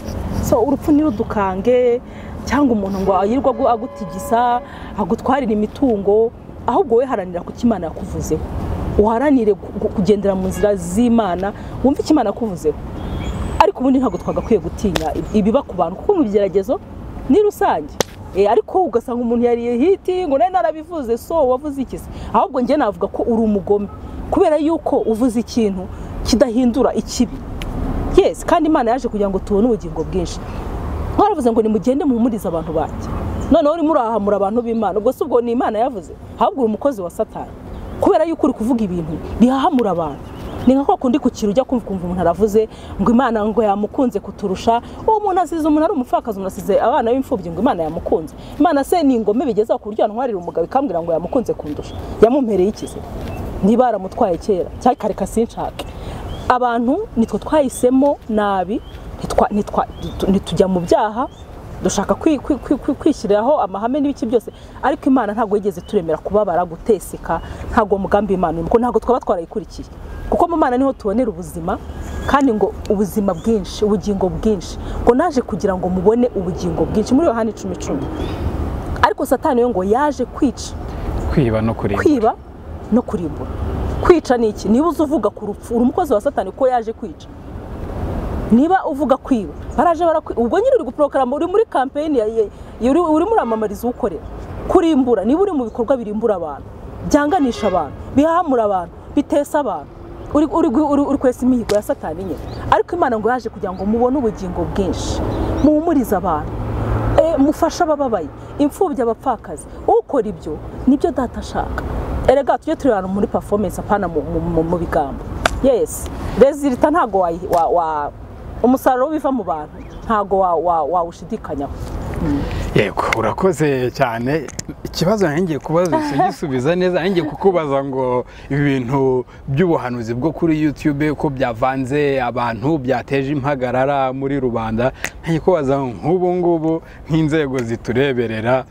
so urupfu ntirudukange cyangwa umuntu ngo yirwa agu- agutigisa agutwarire imitungo ahubwo we haranira ku cyo imana yakuvuzeho uharanire gu- gu- kugendera mu nzira z'imana wumve icyo imana yakuvuzeho ariko ubundi ntabwo twagakwiye gutinya ibiba ku bantu kuko mu bigeragezo ni rusange Eh, ariko ugasanga umuntu yariye hiti ngo nawe narabivuze so wavuze iki se ahubwo njye navuga ko uri umugome kubera yuko uvuze ikintu kidahindura ikibi yes kandi imana yaje kugira ngo tubone ubugingo bwinshi mwaravuze ngo nimugende muhumurize abantu banjye noneho urimo urahamura abantu b'imana ubwo si ubwo ni imana yavuze ahubwo uri umukozi wa satani kubera yuko uri kuvuga ibintu bihahamura abantu ni nka kwa kundi ku kintu ujya kumva ukumva umuntu aravuze ngo imana ngo yamukunze kuturusha uwo muntu asize umuntu ari umupfakazi umuntu asize abana b'imfubyi ngo imana yamukunze imana se ni ingome bigeze aho ku buryo yantwarira umugabo ikambwira ngo yamukunze kundusha yamumpereye ikize niba yaramutwaye kera cyangwa ikareka sinshake abantu nitwe twahisemo nabi ntitwa- ntitwa- ntitu- ntitujya mu byaha dushaka kwi- kwi- kwi- kwi- kwishyiriraho amahame n'ibiki byose ariko imana ntabwo yigeze turemera kubabara guteseka ntabwo mugambi w'imana urimo kuko ntabwo twaba twarayikurikiye kuko mu mana niho tubonera ubuzima kandi ngo ubuzima bwinshi ubugingo bwinshi ngo naje kugira ngo mubone ubugingo bwinshi muri yohani icumi icumi ariko satani we ngo yaje kwica kwiba no kureba kwiba no kurimbura kwica ni iki niba uzi uvuga ku rupfu uri umukozi wa satani ko yaje kwica niba uvuga kwiba baraje barakwiba ubwo nyine uri guporogaramu uri muri kampeyini ya- ya- ya- uri- urimo uramamariza uwukorera kurimbura niba uri mu bikorwa birimbura abantu byanganisha abantu bihamura abantu bitesa abantu uri- uri gu- uri uri kwesa imihigo ya satani nyine ariko imana ngo yaje kugira ngo mubone ubugingo bwinshi muhumurize abantu Eh, mufashe abababaye imfubyi abapfakazi ukora ibyo nibyo data ashaka erega tujye turi ahantu muri performance apana mu, mu, mu, mu bigambo yes resulta ntago wa, wa, wa umusaruro w'ibiva mu bantu ntago wawushidikanyaho wa, wa wawushidikanyaho. yego urakoze cyane ikibazo nanjye kubaza gisubiza neza nanjye kukubaza ngo ibi bintu by'ubuhanuzi bwo kuri yutube ko byavanze abantu byateje impagarara muri rubanda nanjye kubaza ngo nk'ubu ngubu nk'inzego zitureberera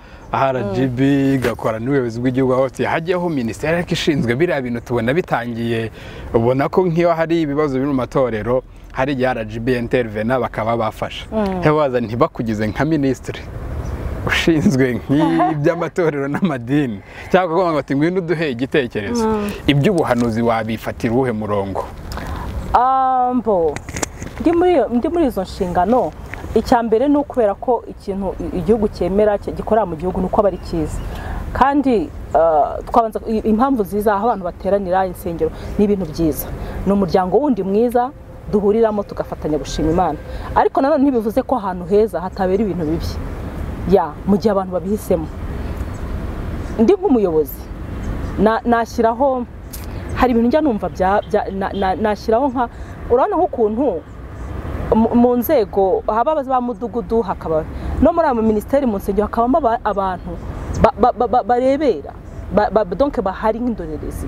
rgb igakora n'ubuyobozi bw'igihugu aho tuye hajyaho minisiteri ariko ishinzwe biriya bintu tubona bitangiye ubona ko nk'iyo hari ibibazo biri mu matorero hari igihe rgb intervena bakaba bafasha ntibaza ntibakugize nka minisitiri ushinzwe nk'iby'amatorero n'amadini cyangwa kuvuga ngo ngwino uduhe igitekerezo iby'ubuhanuzi wabifatira uwuhe murongo ambo ndi muri iyo- ndi muri izo nshingano icya mbere ni ukubera ko ikintu i- igihugu cyemera ki- gikorera mu gihugu ni uko aba ari cyiza kandi ah, twabanza i- impamvu nziza aho abantu bateranira insengero ni ibintu byiza ni umuryango wundi mwiza duhuriramo tugafatanya gushima imana ariko nanone ntibivuze ko ahantu heza hatabera ibintu bibi ya mu gihe abantu babihisemo ndi nk'umuyobozi na- nashyiraho hari ibintu njya numva bya- bya- na- na- nashyiraho nka urabona nk'ukuntu mu- mu nzego haba abazi ba mudugudu hakaba no muri ayo minisiteri mu nsengero hakabamo aba- abantu ba- ba- ba- ba- barebera ba- ba- donke bahari nk'indorerezi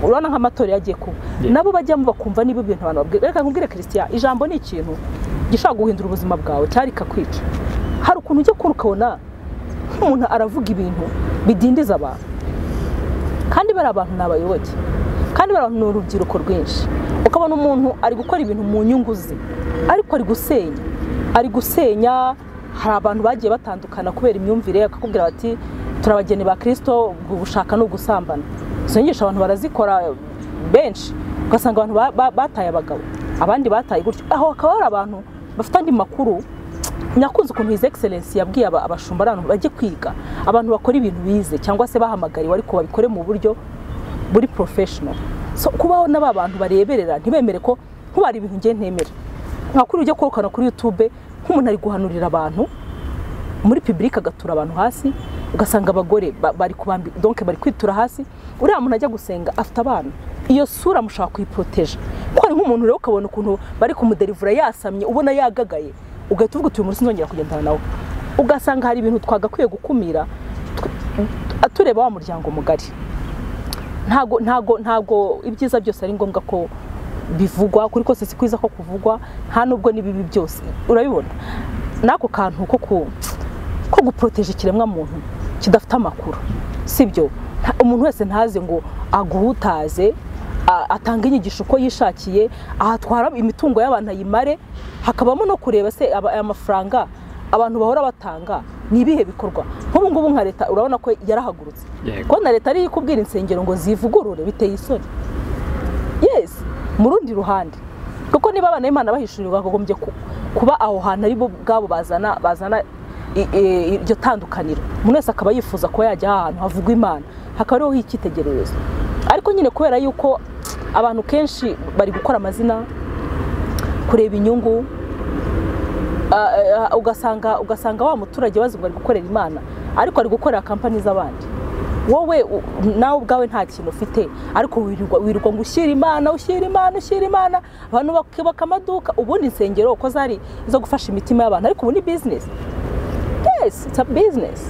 urabona nk'amatora yagiye kuba Yeah. nabo bajyamo bakumva niba ibintu abantu babwira reka nkubwire christian ijambo ni ikintu gishobora guhindura ubuzima bwawe cyari kakwica hari ukuntu ujya ukura ukabona nk'umuntu aravuga ibintu bidindiza abantu kandi bariya abantu ni abayoboke kandi bariya abantu ni urubyiruko rwinshi ukabona umuntu ari gukora ibintu mu nyungu ze ariko ari gusenya ari gusenya hari abantu bagiye batandukana kubera imyumvire akakubwira bati turi abageni ba kirisito gushaka ni ugusambana izo nyigisho abantu barazikora benshi ugasanga abantu ba- ba- bataye abagabo abandi bataye gutyo aho hakaba hari abantu bafite andi makuru nakunze ukuntu his excellence yabwiye aba- abashumba ari abantu bajye kwiga abantu bakora ibintu bize cyangwa se bahamagariwe ariko babikore mu buryo buri professional so kubaho n'aba bantu bareberera ntibemere ko nkuba hari ibintu ngiye ntemera nka kuri ujya kwerekana kuri youtube nk'umuntu ari guhanurira abantu muri public agatura abantu hasi ugasanga abagore ba- bari kubambi donc bari kwitura hasi uriya muntu ajya gusenga afite abana iyo sura mushaka kuyiproteje ko hari nk'umuntu rero ukabona ukuntu bari kumuderivura yasamye ubona yagagaye ugahita uvuga uti uyu munsi nzongera kugendana nawe ugasanga hari ibintu twagakwiye gukumira tu- tureba wa muryango mugari ntago ntago ntago ibyiza byose ari ngombwa ko bivugwa kuri kose si kwiza ko kuvugwa nta nubwo n'ibibi byose urabibona n'ako kantu ko ku ko guproteje ikiremwa muntu kidafite amakuru sibyo umuntu wese ntaze ngo aguhutaze a- atanga inyigisho uko yishakiye ahatwara imitungo y'abantu ayimare hakabamo no kureba se aba- aya mafaranga abantu bahora batanga ni ibihe bikorwa nk'ubu ngubu nka leta urabona ko yarahagurutse Yego. ko na leta ariyo ikubwira insengero ngo zivugurure biteye isoni yes mu rundi ruhande kuko niba abana b'imana bahishurirwa bakagombye ku- kuba aho hantu ari bo ubwabo bazana bazana i- i- iryo tandukaniro umuntu wese akaba yifuza kuba yajya ahantu havugwa imana hakaba ariho h'icyitegererezo ariko nyine kubera yuko abantu kenshi bari gukora amazina kureba inyungu ah, ah, ugasanga ugasanga wa muturage wazi ngo ari gukorera imana ariko ari gukorera kampani z'abandi wowe u- nawe ubwawe nta kintu ufite ariko wirirwa wirirwa ngo ushyire imana ushyire imana ushyire imana abantu bakubaka amaduka ubundi insengero uko zari zo gufasha imitima y'abantu ariko ubu ni bizinesi yes it's a business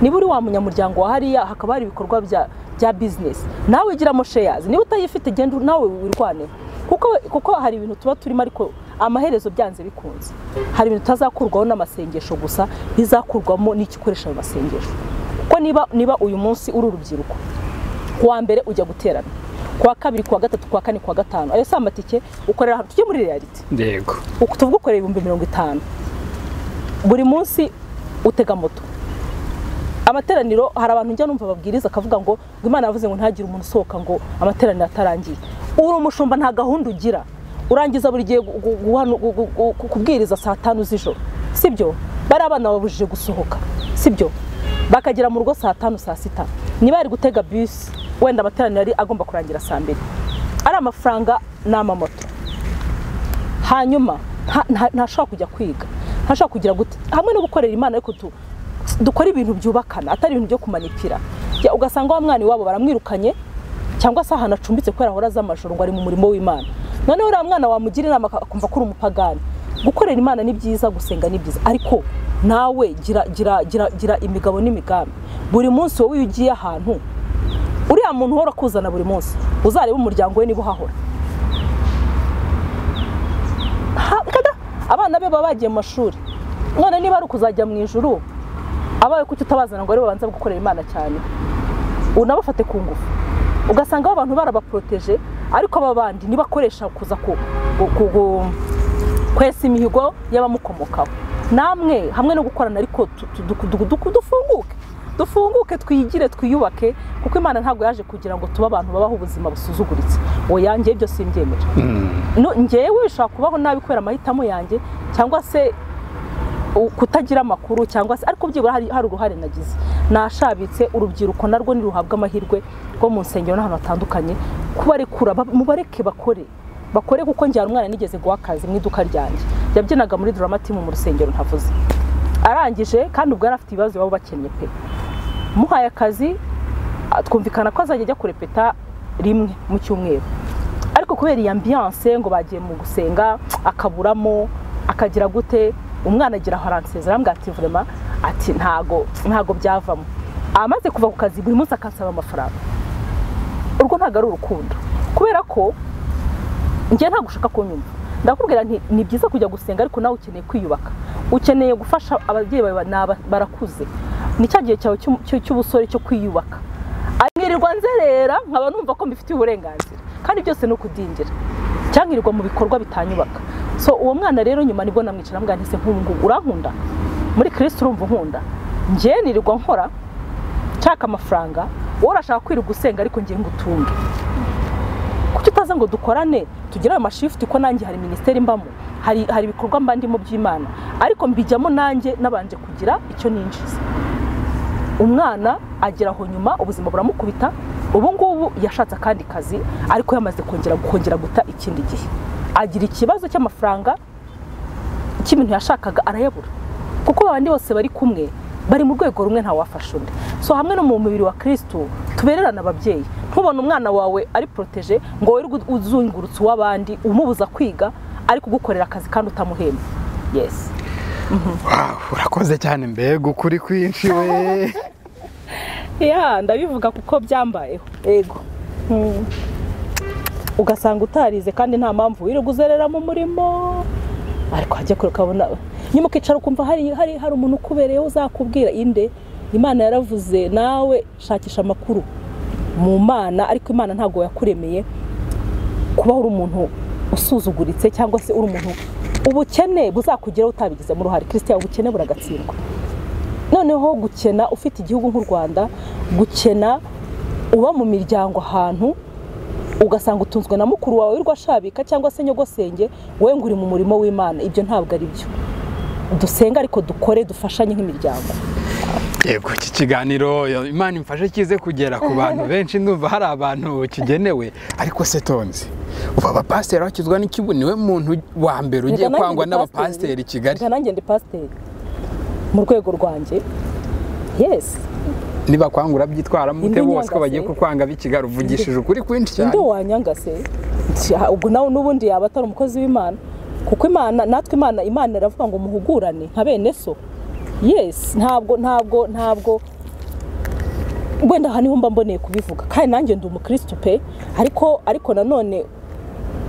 niba uri wa munyamuryango wa hariya hakaba hari ibikorwa bya bya business nawe giramo shares niba utayifite genda nawe wirwaneho kuko kuko hari ibintu tuba turimo ariko amaherezo byanze bikunze hari ibintu bitazakurwaho n'amasengesho gusa bizakurwamo n'icyo ukoresha mu masengesho kuko niba niba uyu munsi uri urubyiruko kuwa mbere ujya guterana kuwa kabiri kuwa gatatu kuwa kane kuwa gatanu ayo si amatike ukorera ahantu tujye muri reality yego uku tuvuga ukorera ibihumbi mirongo itanu buri munsi utega moto amateraniro hari abantu njya numva babwiriza akavuga ngo ngo imana yavuze ngo ntihagire umuntu usohoka ngo amateraniro atarangiye uri umushumba nta gahunda ugira urangiza buri gihe gu- gu- guhanu- gu- gu- gu- kubwiriza saa tanu z'ijoro sibyo bari abana babujije gusohoka sibyo bakagera mu rugo saa tanu saa sita niba yari gutega bisi wenda amateraniro yari agomba kurangira saa mbiri ari amafaranga ni amamoto hanyuma nta- nta- ntashobora kujya kwiga ntashobora kugira gute hamwe no gukorera imana ariko tu- dukore ibintu byubakana atari ibintu byo kumanipira Ya, ugasanga wa mwana iwabo baramwirukanye cyangwa se ahantu acumbitse kubera ahora aza amajoro ngo ari mu murimo w'imana noneho uriya mwana wamugira inama aka- akumva ko uri umupagani gukorera imana ni byiza gusenga ni byiza ariko nawe gira gira gira gira imigabo n'imigambi buri munsi wowe iyo ugiye ahantu uriya muntu uhora akuzana buri munsi uzarebe umuryango we niba uhahora Ha- kada abana be baba bagiye mu mashuri none niba ari ukuzajya mu ijuru abawe kuki utabazana ngo aribo babanza gukorera imana cyane unabafate ku ngufu ugasanga abantu barabaporoteje ariko aba bandi nibakoresha kuza ku- ku- ku- ku- kwesa imihigo y'abamukomokaho namwe hamwe no gukorana ariko tu- tu- duku- duku- duku- dufunguke dufunguke twigire twiyubake kuko imana ntabwo yaje kugira ngo tube abantu babaho ubuzima busuzuguritse oya njyewe ibyo simbyemera no njyewe ushobora kubaho nabi kubera amahitamo yanjye cyangwa se u- kutagira amakuru cyangwa se ariko byibura hari, hari uruhare nagize nashabitse urubyiruko narwo niruhabwa amahirwe rwo mu nsengero n'ahantu hatandukanye kubarekura ba- mubareke bakore bakore kuko njyana umwana nigeze guha akazi mu iduka ryanjye yabyinaga muri duramatimu mu rusengero ntavuze arangije kandi ubwo yari afite ibibazo baba bakennye pe muhaye akazi a- twumvikana ko azajya ajya kurepeta rimwe mu cyumweru ariko kubera iyi ambiyanse ngo bagiye mu gusenga akaburamo akagira gute umwana agira aho aransezera arambwira ati vurema ati ntago ntago byavamo amaze kuva ku kazi buri munsi akansaba amafaranga urwo ntabwo ari urukundo kubera ko njye ntabwo ushaka kunyumva ndakubwira nti ni byiza kujya gusenga ariko nawe ukeneye kwiyubaka ukeneye gufasha ababyeyi bawe ni aba- barakuze ni cya gihe cyawe cy'u- cy'u- cy'ubusore cyo kwiyubaka nkirirwa nzerera nkaba numva ko mbifitiye uburenganzira kandi byose ni ukudindira cyangwa nkirirwa mu bikorwa bitanyubaka so uwo mwana rero nyuma nibwo namwicara mbwa ntise nk'ubu ngubu urankunda muri kirisitu urumva unkunda njye nirirwa nkora nshaka amafaranga wowe urashaka kwirirwa usenga ariko ngiye ngo utunge kuki utaza ngo dukorane tugire ayo mashifuti ko nanjye hari minisiteri mbamo hari hari ibikorwa mba ndimo by'imana ariko mbijyamo nanjye nabanje kugira icyo ninjiza umwana agera aho nyuma ubuzima buramukubita ubu ngubu yashatse akandi kazi ariko yamaze kongera kongera guta ikindi gihe agira ikibazo cy'amafaranga cy'ibintu yashakaga arayabura kuko abandi bose bari kumwe bari mu rwego rumwe ntawafasha undi so hamwe no mu mubiri wa kirisitu tubererane ababyeyi ntubone umwana wawe ari poroteje ngo wirirwe uzungurutse uw'abandi umubuza kwiga ari kugukorera akazi kandi utamuhemba yesi urakoze cyane mbega ukuri kwinshi we ya ndabivuga kuko byambayeho yego Mm. ugasanga utarize kandi nta mpamvu wirirwa uzerera mu murimo ariko hajya kure ukabona nyuma ukicara ukumva hari, hari, hari umuntu ukubereyeho uzakubwira inde imana yaravuze nawe shakisha amakuru mu mana ariko imana ntabwo yakuremeye kubaho uri umuntu usuzuguritse cyangwa se uri umuntu ubukene buzakugeraho utabigizemo uruhare christian ubukene buragatsindwa noneho gukena ufite igihugu nk'u rwanda gukena uba mu miryango ahantu ugasanga utunzwe na mukuru wawe w'urwashabika cyangwa se nyogosenge wowe ngo uri mu murimo w'imana ibyo ntabwo ari byo dusenga ariko dukore dufashanye nk'imiryango yego iki kiganiro yo, imana imfashe kize kugera ku bantu benshi ndumva hari abantu kigenewe ariko se tonzi ubu abapasiteri bakizwa n'ikibu niwe muntu wa mbere ugiye Reka nanjye kwangwa ndi n'abapasiteri i kigali reka nanjye ndi pasiteri mu rwego rwanjye yesi niba kwangura byitwaramo Indi ute bose ko nyangase. bagiye kukwanga b'i kigali uvugishije ukuri kwinshi cyane indi wanyangase Nshya, ubwo nawe n'ubundi yaba atari umukozi w'imana kuko imana natwe imana imana iravuga ngo muhugurane nka bene so yesi ntabwo ntabwo ntabwo wenda aha niho mba mboneye kubivuga kandi nanjye ndi umukirisitu pe ariko ariko nanone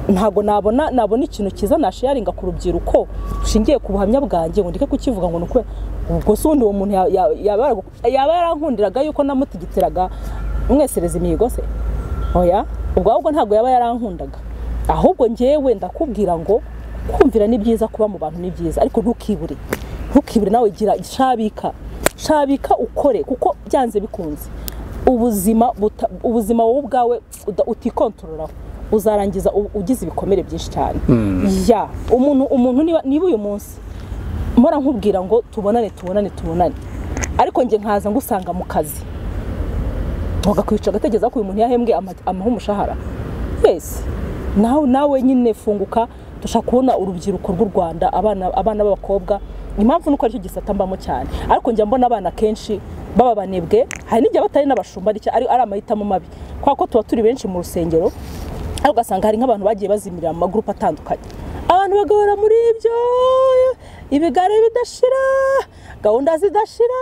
ntabwo nabona nabona ikintu cyiza nasharinga ku rubyiruko rushingiye ku buhamya bwanjye ngo ndeke kukivuga ngo ni uko ubwo se ubundi uwo muntu ya- ya- yaba yaragu- yaba yarankundiraga yuko namutigitiraga mwesereza imihigo se oya ubwo ahubwo ntabwo yaba yarankundaga ahubwo ngewe ndakubwira ngo kumvira ni byiza kuba mu bantu ni byiza ariko ntukibure ntukibure nawe gira shabika shabika ukore kuko byanze bikunze ubuzima buta- ubuzima wowe ubwawe uda- utikontorora uzarangiza u- ugize ibikomere byinshi cyane ya umuntu umuntu niba niba uyu munsi mpora nkubwira ngo tubonane tubonane tubonane ariko njye nkaza ngusanga mu kazi bagakwica agategereza ko uyu muntu yahembwe ama- amuha umushahara twese nawe nawe nyine funguka dushaka kubona urubyiruko rw'u rwanda abana abana b'abakobwa impamvu nuko aricyo gisata mbamo cyane ariko njya mbona abana kenshi baba banebwe hari n'igihe batari n'abashumba aricyo ari ari amahitamo mabi kubera ko tuba turi benshi mu rusengero ariko ugasanga hari nk'abantu bagiye bazimirira mu magurupe atandukanye abantu bagahora muri ibyo ibigare bidashira gahunda zidashira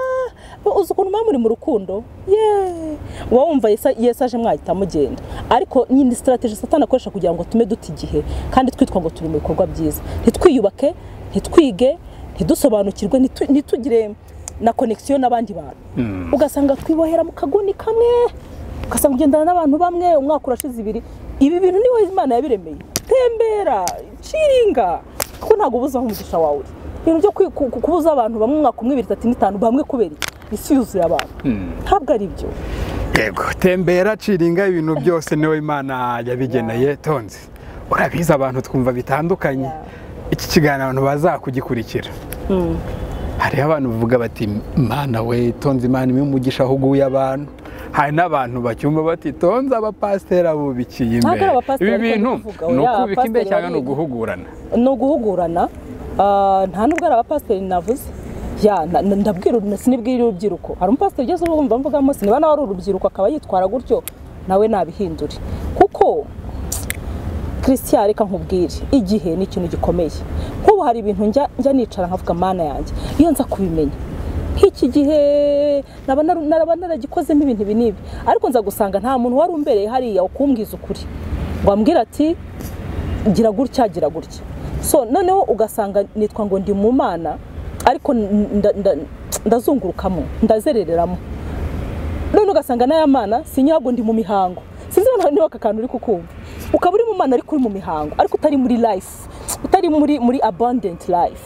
uzi ukuntu muba muri mu rukundo yeee uba wumva Yesu- yesu aje mwahita mugenda ariko nyine sitarategi satana akoresha kugira ngo atume duta igihe kandi twitwa ngo turi mu bikorwa byiza ntitwiyubake ntitwige ntidusobanukirwe ntitu- ntitugire na konegisiyo n'abandi bantu ugasanga twibohera mu kaguni kamwe ugasanga ugendana n'abantu bamwe umwaka urashize ibiri ibi bintu niho imana yabiremeye tembera ciringa kuko ntabwo ubuze aho umugisha wawe uri ibintu byo kwi- ku- ku- kubuza abantu bamwe umwaka umwe ibiri itatu n'itanu bamwe kubera iki? isi yuzuye abantu ntabwo ari byo yego tembera ciringa ibintu byose niwe imana yabigeneye tonzi urabizi abantu twumva bitandukanye iki kiganiro abantu baza kugikurikira hariho abantu bavuga bati imana we tonzi imana imwe umugisha ahuguye abantu hari n'abantu bacyumva bati tonze abapasiteri abubikiye Ntabwo imbere ari abapasiteri, ibi ariko bintu ndavuga, ni oya, ukubika imbere abapasiteri cyangwa ni bariga. uguhugurana ni uguhugurana ah, nta nubwo ari abapasiteri navuze ya na- na- ndabwira uru- sinibwira urubyiruko hari umupasiteri ugeze ubu wumva mvuga munsi niba nawe ari urubyiruko akaba yitwara gutyo nawe nabihindure kuko christian reka nkubwire igihe ni ikintu gikomeye nk'ubu hari ibintu njya njya nicara nkavuga mana yanjye iyo nza kubimenya nk'iki gihe naba naru- naraba naragikozemo ibintu ibi n'ibi ariko nza gusanga nta muntu wari umbereye hariya ukumbwiza ukuri ngo ambwira ati gira gutya gira gutya so noneho ugasanga nitwa ngo ndi mu mana ariko nda- nda- ndazungurukamo ndazerereramo none ugasanga n'aya mana sinyago ndi mu mihango sinzi noneho niba aka kantu uri kukumva ukaba uri mu mana ariko uri mu mihango ariko utari muri life utari muri muri abundant life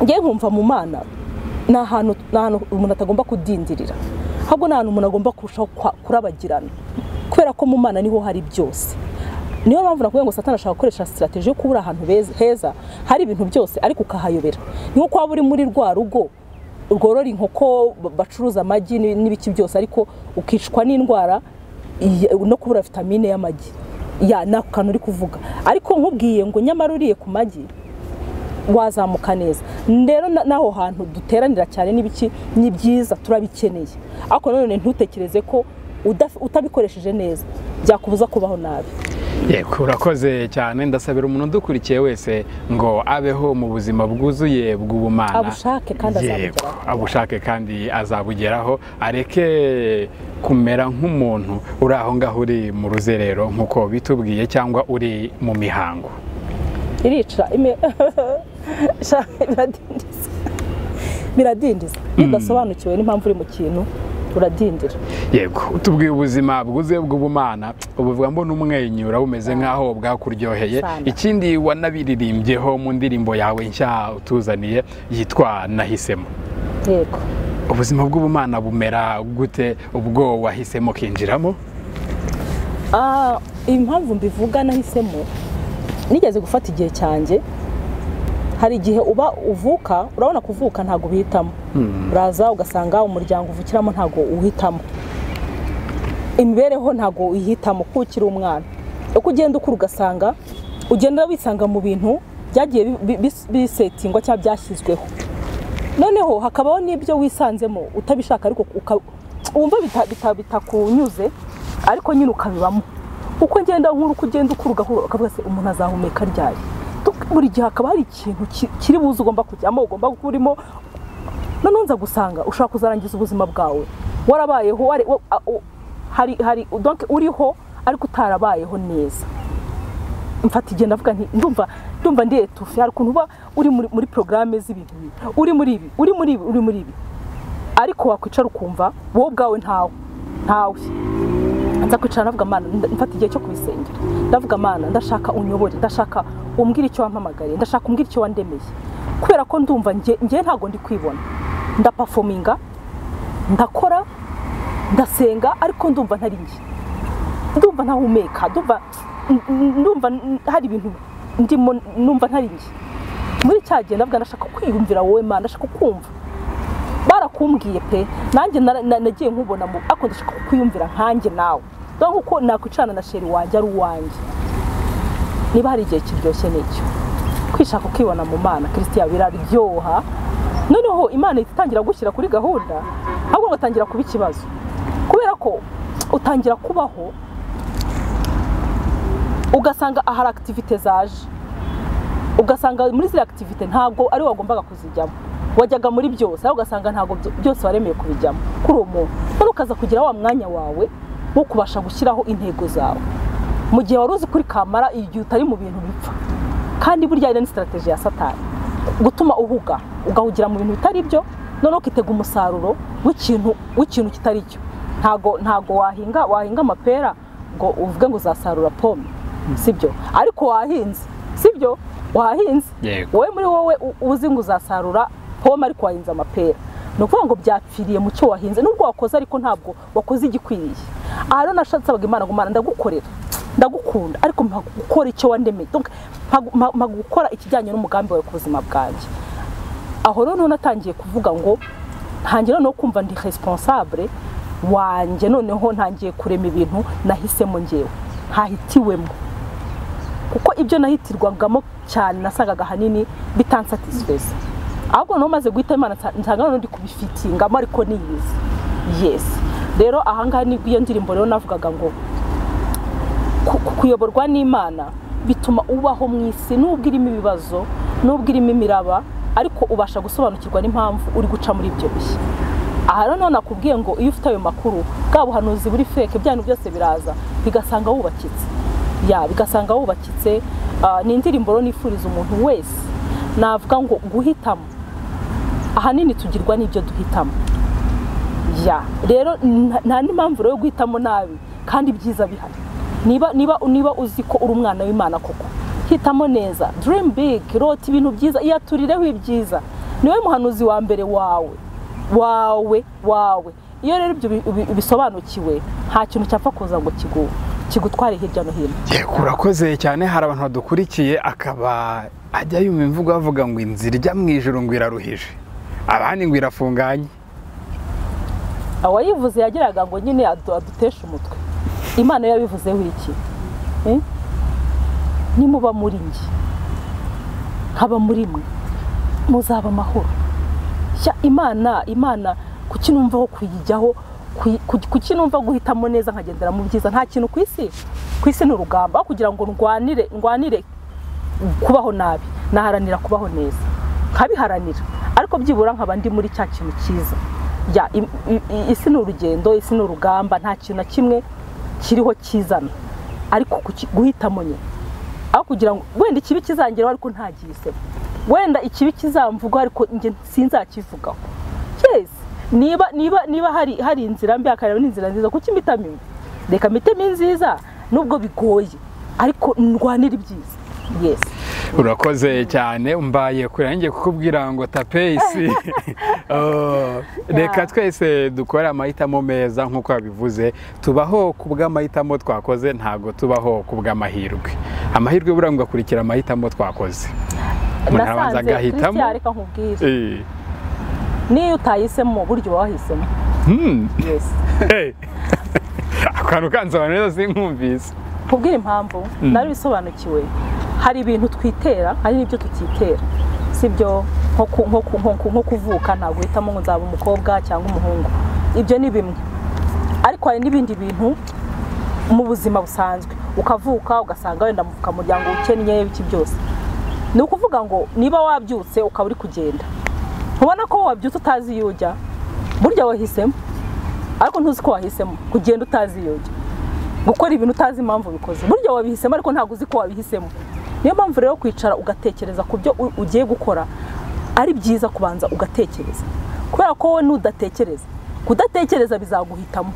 ngewe nkumva mu mana ni ahantu ni ahantu umuntu atagomba kudindirira ahubwo ni ahantu umuntu agomba kurushaho kwa- kurabagirana kubera ko mu mana niho hari byose niyo mpamvu nakubwiye ngo satana ashaka gukoresha sitarateji yo kuba uri ahantu beza- heza hari ibintu byose ariko ukahayobera ni nko waba uri muri rwa rugo rworora inkoko ba- bacuruza amagi n'i- n'ibiki byose ariko ukicwa n'indwara iya- no kubura vitamine y'amagi ya ni ako kantu uri kuvuga ariko nkubwiye ngo nyamara uriye ku magi wazamuka neza rero na- n'aho hantu duteranira cyane n'ibiki ni byiza turabikeneye ariko nanone ntutekereze ko udaf- utabikoresheje neza byakubuza kubaho nabi yego urakoze cyane ndasabira umuntu udukurikiye wese ngo abeho mu buzima bwuzuye bw'ubumana Abushake kandi Yego, azabugeraho. abushake kandi azabugeraho areke kumera nk'umuntu uri aho ngaho uri mu ruzerero nk'uko bitubwiye cyangwa uri mu mihango irica ime- sha- biradindiza biradindiza iyo udasobanukiwe n'impamvu uri mu kintu uradindira yego tubwiye ubuzima bwuzuye bw'ubumana ubuvuga mbona umwenyura bumeze nk'aho bwakuryoheye Sana. ikindi wanabiririmbyeho mu ndirimbo yawe nshya utuzaniye yitwa nahisemo yego ubuzima bw'ubumana bumera gute ubwo wahisemo ukinjiramo Ah, impamvu mbivuga nahisemo nigeze gufata igihe cyanjye hari igihe uba uvuka urabona kuvuka ntabwo uhitamo uraza ugasanga umuryango uvukiramo ntabwo uhitamo imibereho ntabwo uyihitamo kuko ukiri umwana uko ugenda ukura ugasanga ugenda wisanga mu bintu byagiye bi- bi- bisetingwa cyangwa byashyizweho noneho hakabaho n'ibyo wisanzemo utabishaka ariko uka- wumva bita- bita- bitakunyuze ariko nyine ukabibamo uko ngenda nkuru uko ugenda ukura ugahura ukavuga se umuntu azahumeka ryari Tu- buri gihe hakaba hari ikintu ki- kiri buze ugomba kujyamo ugomba kurimo noneho nza gusanga ushobora kuzarangiza ubuzima bwawe warabayeho wari- wa- a- u- hari hari donc uriho ariko utarabayeho neza mfata igihe ndavuga nti ndumva ndumva ndi etufe hari ukuntu uba uri muri, muri porogaramu z'ibintu bibi. uri muri ibi uri muri ibi uri muri ibi ariko wakwicara ukumva wowe ubwawe ntawe ntawe nza kwicara ndavuga mana nda- mfata igihe cyo kubisengera ndavuga mana ndashaka unyobore ndashaka umbwire icyo wampamagariye ndashaka umbwire icyo wandemeye kubera ko ndumva njye njye ntabwo ndi kwibona ndapafominga ndakora ndasenga ariko ndumva ntari njye ndumva ntahumeka ndumva ndumva hari ibintu ndimo numva ntari njye muri cya gihe ndavuga ndashaka kwiyumvira wowe mana ndashaka kumva barakumbwiye pe nanjye nara- na- nagiye nkubona mu ariko ndashaka kwiyumvira nkanjye nawe dore uko nakwicarana na sheri wanjye ari uwanjye niba hari igihe kiryoshye n'icyo kwishaka ukibona mu mana kirisitiya biraryoha noneho imana ihita itangira gushyira kuri gahunda ahubwo ugatangira kuba ikibazo kubera ko utangira kubaho ugasanga ahari akitivite zaje ugasanga muri ziriya akitivite ntabwo ari wagombaga kuzijyamo wajyaga muri byose ariko ugasanga ntabwo byo- byose waremeye kubijyamo kuri uwo muntu noneho ukaza kugira wa mwanya wawe wo kubasha gushyiraho intego zawe mu gihe wari uzi kuri kamara igihe utari mu bintu bipfa kandi burya ari ni sitarategi ya satani gutuma uhuga ugahugira mu bintu bitari byo noneho ukitega umusaruro w'ikintu w'ikintu kitari cyo ntago ntago wahinga wahinga amapera ngo uvuge ngo uzasarura pome sibyo ariko wahinze sibyo wahinze Yego. wowe muri wowe u- uzi ngo uzasarura pome ariko wahinze amapera ni ukuvuga ngo byapfiriye mu cyo wahinze nubwo wakoze ariko ntabwo wakoze igikwiriye aha rero nashasabaga imana ngo imana ndagukorera ndagukunda ariko mpa gukora icyo wandemeye Donc, mpa gu- mpa- mpa gukora ikijyanye n'umugambi wawe ku buzima bwanjye aho rero noneho natangiye kuvuga ngo ntangiye noneho kumva ndi responsable wanjye noneho ntangiye kurema ibintu nahisemo ngewe ntahitiwemo kuko ibyo nahitirwagamo cyane nasangaga ahanini bitansatisifaza ahubwo noneho maze guhita imana nsa- nsanga noneho ndi kubifitingamo ariko niyizi yesi rero ahangaha nibwo iyo ndirimbo rero navugaga ngo ku- ku- kuyoborwa n'imana bituma ubaho mu isi nubwo irimo ibibazo nubwo irimo imiraba ariko ubasha gusobanukirwa n'impamvu uri guca muri ibyo bihe aha rero noneho nakubwiye ngo iyo ufite ayo makuru bwa buhanuzi buri feke bya bintu byose biraza bigasanga wubakitse ya bigasanga wubakitse Ah, ni indirimbo rero nifuriza umuntu wese navuga ngo guhitamo ahanini tugirwa n'ibyo duhitamo ya rero nta- nta n'indi mpamvu rero yo guhitamo nabi kandi ibyiza bihari niba niba niba uzi ko uri umwana w'imana koko hitamo neza dream big rota ibintu byiza iyaturireho ibyiza niwe muhanuzi wa mbere wawe wawe wawe iyo rero ibyo ubi- ubi- ubisobanukiwe nta kintu cyapfa kuza ngo kigu kigutware hirya no hino yego urakoze cyane hari abantu badukurikiye akaba ajya yumva imvugo avuga ngo inzira ijya mu ijoro ngo iraruhije abandi ngo irafunganye awayivuze yagiraga ngo nyine adu- aduteshe umutwe imana yo yabivuzeho iki Eh? nimuba muri njye nkaba muri mwe muzaba amahoro Sha, imana imana kuki numva ho kuyijyaho kuyi- ku- kuki numva guhitamo neza nkagendera mu byiza nta kintu ku isi ku isi ni urugamba aho kugira ngo ndwanire ndwanire kubaho nabi naharanira kubaho neza nkabiharanira ariko byibura nkaba ndi muri cya kintu cyiza Ya, im- i- i- isi ni urugendo isi ni urugamba nta kintu na kimwe kiriho kizana ariko kuki- guhitamo nyine aho kugira ngo wenda ikibi kizangeraho ariko ntagihisemo wenda ikibi kizamvugaho ariko njye sinzakivugaho yes niba niba niba hari hari inzira mbi hakareba n'inzira nziza kuko imitamo imwe reka mitemo inziza nubwo bigoye ariko ndwanira ibyiza yesi urakoze cyane mbaye kure nanjye kukubwira ngo tapeyisi Oh, reka twese dukore amahitamo meza nk'uko yabivuze tubaho ku bw'amahitamo twakoze ntabwo tubaho ku bw'amahirwe amahirwe buriya ngo akurikira amahitamo twakoze umuntu arabanza agahitamo kiriya reka nkubwire Eh, niyo utahisemo buryo uba wahisemo hmm, yesi hey. akantu kansobanura neza sinkumvise nkubwire impamvu nari bisobanukiwe hari ibintu twitera hari n'ibyo tutitera sibyo nko ku- nko ku- nko ku- nko kuvuka ntabwo uhitamo ngo nzaba umukobwa cyangwa umuhungu ibyo ni bimwe ariko hari n'ibindi bintu mu buzima busanzwe ukavuka ugasanga wenda mu kamuryango ukennye ibiki byose ni ukuvuga ngo niba wabyutse ukaba uri kugenda ubona ko wabyutse utazi iyo ujya burya wahisemo ariko ntuzi ko wahisemo kugenda utazi iyo ujya gukora ibintu utazi impamvu ubikoze burya wabihisemo ariko ntabwo uzi ko wabihisemo niyo mpamvu rero kwicara ugatekereza ku byo u- ugiye gukora ari byiza kubanza ugatekereza kubera ko wowe nudatekereza kudatekereza bizaguhitamo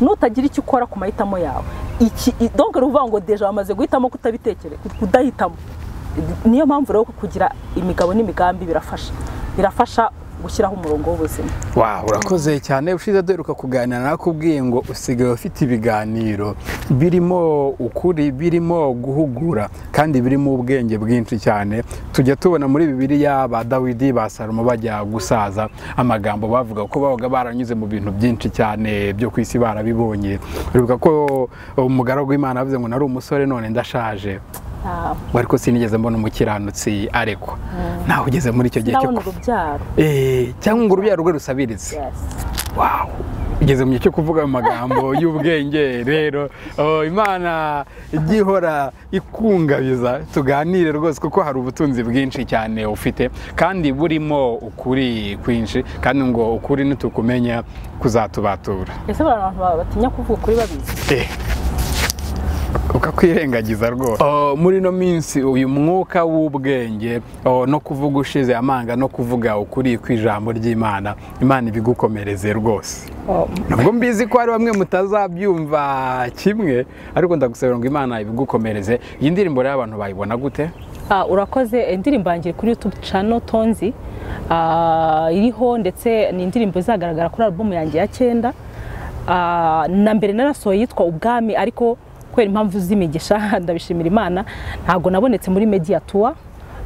nutagira icyo ukora ku mahitamo yawe iki i- donc ni ukuvuga ngo deja wamaze guhitamo kutabitekereza kudahitamo niyo mpamvu rero kugira imigabo n'imigambi birafasha birafasha gushyiraho umurongo w'ubuzima Wow, urakoze cyane ushize duheruka kuganira nakubwiye ngo usigaye ufite ibiganiro birimo ukuri birimo guhugura kandi birimo ubwenge bwinshi cyane tujya tubona muri bibiliya ba dawidi ba salomo bajya gusaza amagambo bavuga ko babaga baranyuze mu bintu byinshi cyane byo ku isi barabibonye uribuka ko umugaragu w'imana yavuze ngo nari umusore none ndashaje Ah, ngo ariko sinigeze mbona umukiranutsi arekwa ntawe ugeze muri icyo gihe cyo ndabona kuva urubyaro Eh, cyangwa ngo urubyaro rwe rusabiritse Yes. Wow. ugeze mu gihe cyo kuvuga mu magambo y'ubwenge rero oh, imana ijya ihora ikungabiza tuganire rwose kuko hari ubutunzi bwinshi cyane ufite kandi burimo ukuri kwinshi kandi ngo ukuri nitukumenya kuzatubatura ese buriya abantu baba batinya kuvuga ukuri babizi Eh. ukakwirengagiza rwose Oh, muri ino minsi uyu mwuka w'ubwenge oh, no kuvuga ushize amanga no kuvuga ukuri kw'ijambo ry'imana imana ibigukomereze rwose nubwo mbizi ko hari bamwe mutazabyumva kimwe ariko ndagusabira ngo imana ibigukomereze iyi ndirimbo rero abantu bayibona gute Ah, urakoze indirimbo yanjye kuri youtube channel tonzi ah, iriho ndetse ni indirimbo izagaragara kuri alubumu yanjye ya cyenda Ah, na mbere narasohoye yitwa ubwami ariko kubera impamvu z'imigisha ndabishimira imana ntabwo nabonetse muri mediatua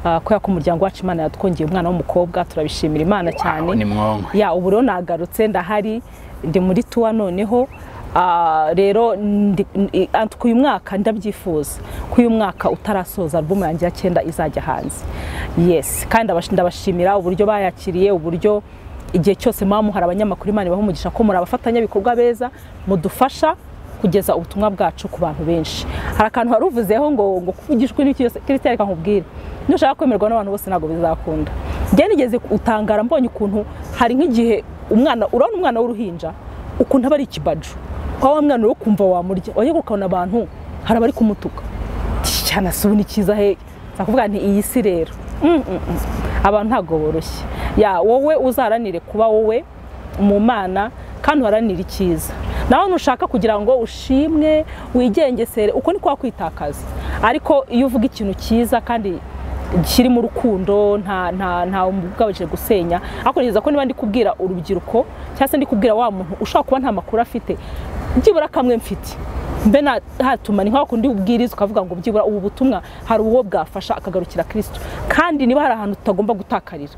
ah, kubera ko umuryango wacu imana yatwongeye umwana w'umukobwa turabishimira imana cyane Wow, ni mwonko ya ubu rero nagarutse ndahari ndi muri tuwa noneho ah, rero ndi- n- i- ant- k'uyu mwaka ndabyifuza ko uyu mwaka utarasoza alubumu yanjye ya cyenda izajya hanze yes kandi ndabash- ndabashimira uburyo bayakiriye uburyo igihe cyose muba muhari abanyamakuru imana ibaha umugisha ko muri abafatanyabikorwa beza mudufasha kugeza ubutumwa bwacu ku bantu benshi hari akantu wari uvuzeho ngo ngo kuvugishwa n'iki cyose kirisitari reka nkubwire nushaka kwemerwa n'abantu bose ntabwo bizakunda njye nigeze utangara mbonye ukuntu hari nk'igihe umwana urabona umwana w'uruhinja ukuntu aba ari ikibaju kwa wa mwana uri kumva wamurya wajya ukabona abantu hari abari kumutuka cyane asubuna ikiza he kuvuga nti iyi si rero Mm, mm, mm. abantu ntabwo boroshye ya wowe uzaranire kuba wowe mu mana kandi uharanire icyiza nawe ntushaka kugira ngo ushimwe wigengesere uko ni kwa kwitakaza ariko iyo uvuga ikintu cyiza kandi kirimo urukundo nta nta nta ubwabije gusenya ariko nigeza ko niba ndi kubwira urubyiruko cyangwa se ndi kubwira wa muntu ushobora kuba nta makuru afite byibura kamwe mfite mbe na hatuma ni nka kundi ubwiriza ukavuga ngo byibura ubu butumwa hari uwo bwafasha akagarukira kirisito kandi niba hari ahantu tutagomba gutakarira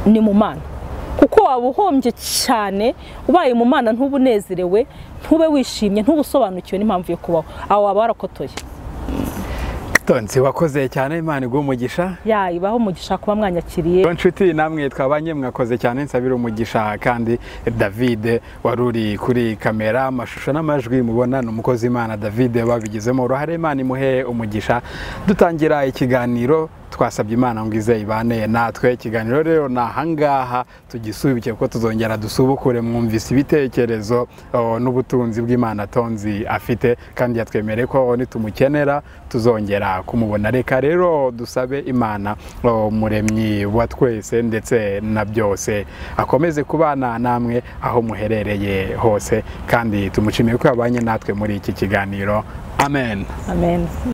ni mu mana kuko waba uhombye cyane ubaye mu mana ntubunezerewe ntube wishimye ntubusobanukiwe n'impamvu yo kubaho aho waba warakotoye tonzi wakoze cyane imana iguha umugisha yayibaho umugisha kuba mwanyakiriye Iyo nshuti namwe twabanye mwakoze cyane nsabira umugisha kandi David wari uri kuri kamera amashusho n'amajwi mubona ni umukozi Imana David wabigizemo uruhare Imana imuhe umugisha dutangira ikiganiro twasabye imana ngo ize ibane natwe ikiganiro rero ni ahangaha tugisubike kuko tuzongera dusubukure mwumvise ibitekerezo o, n'ubutunzi bw'imana tonzi afite kandi yatwemereye ko nitumukenera tuzongera kumubona reka rero dusabe imana o, muremyi wa twese ndetse na byose akomeze kubana namwe aho muherereye hose kandi tumushimiye ko yabanye natwe muri iki kiganiro amen amen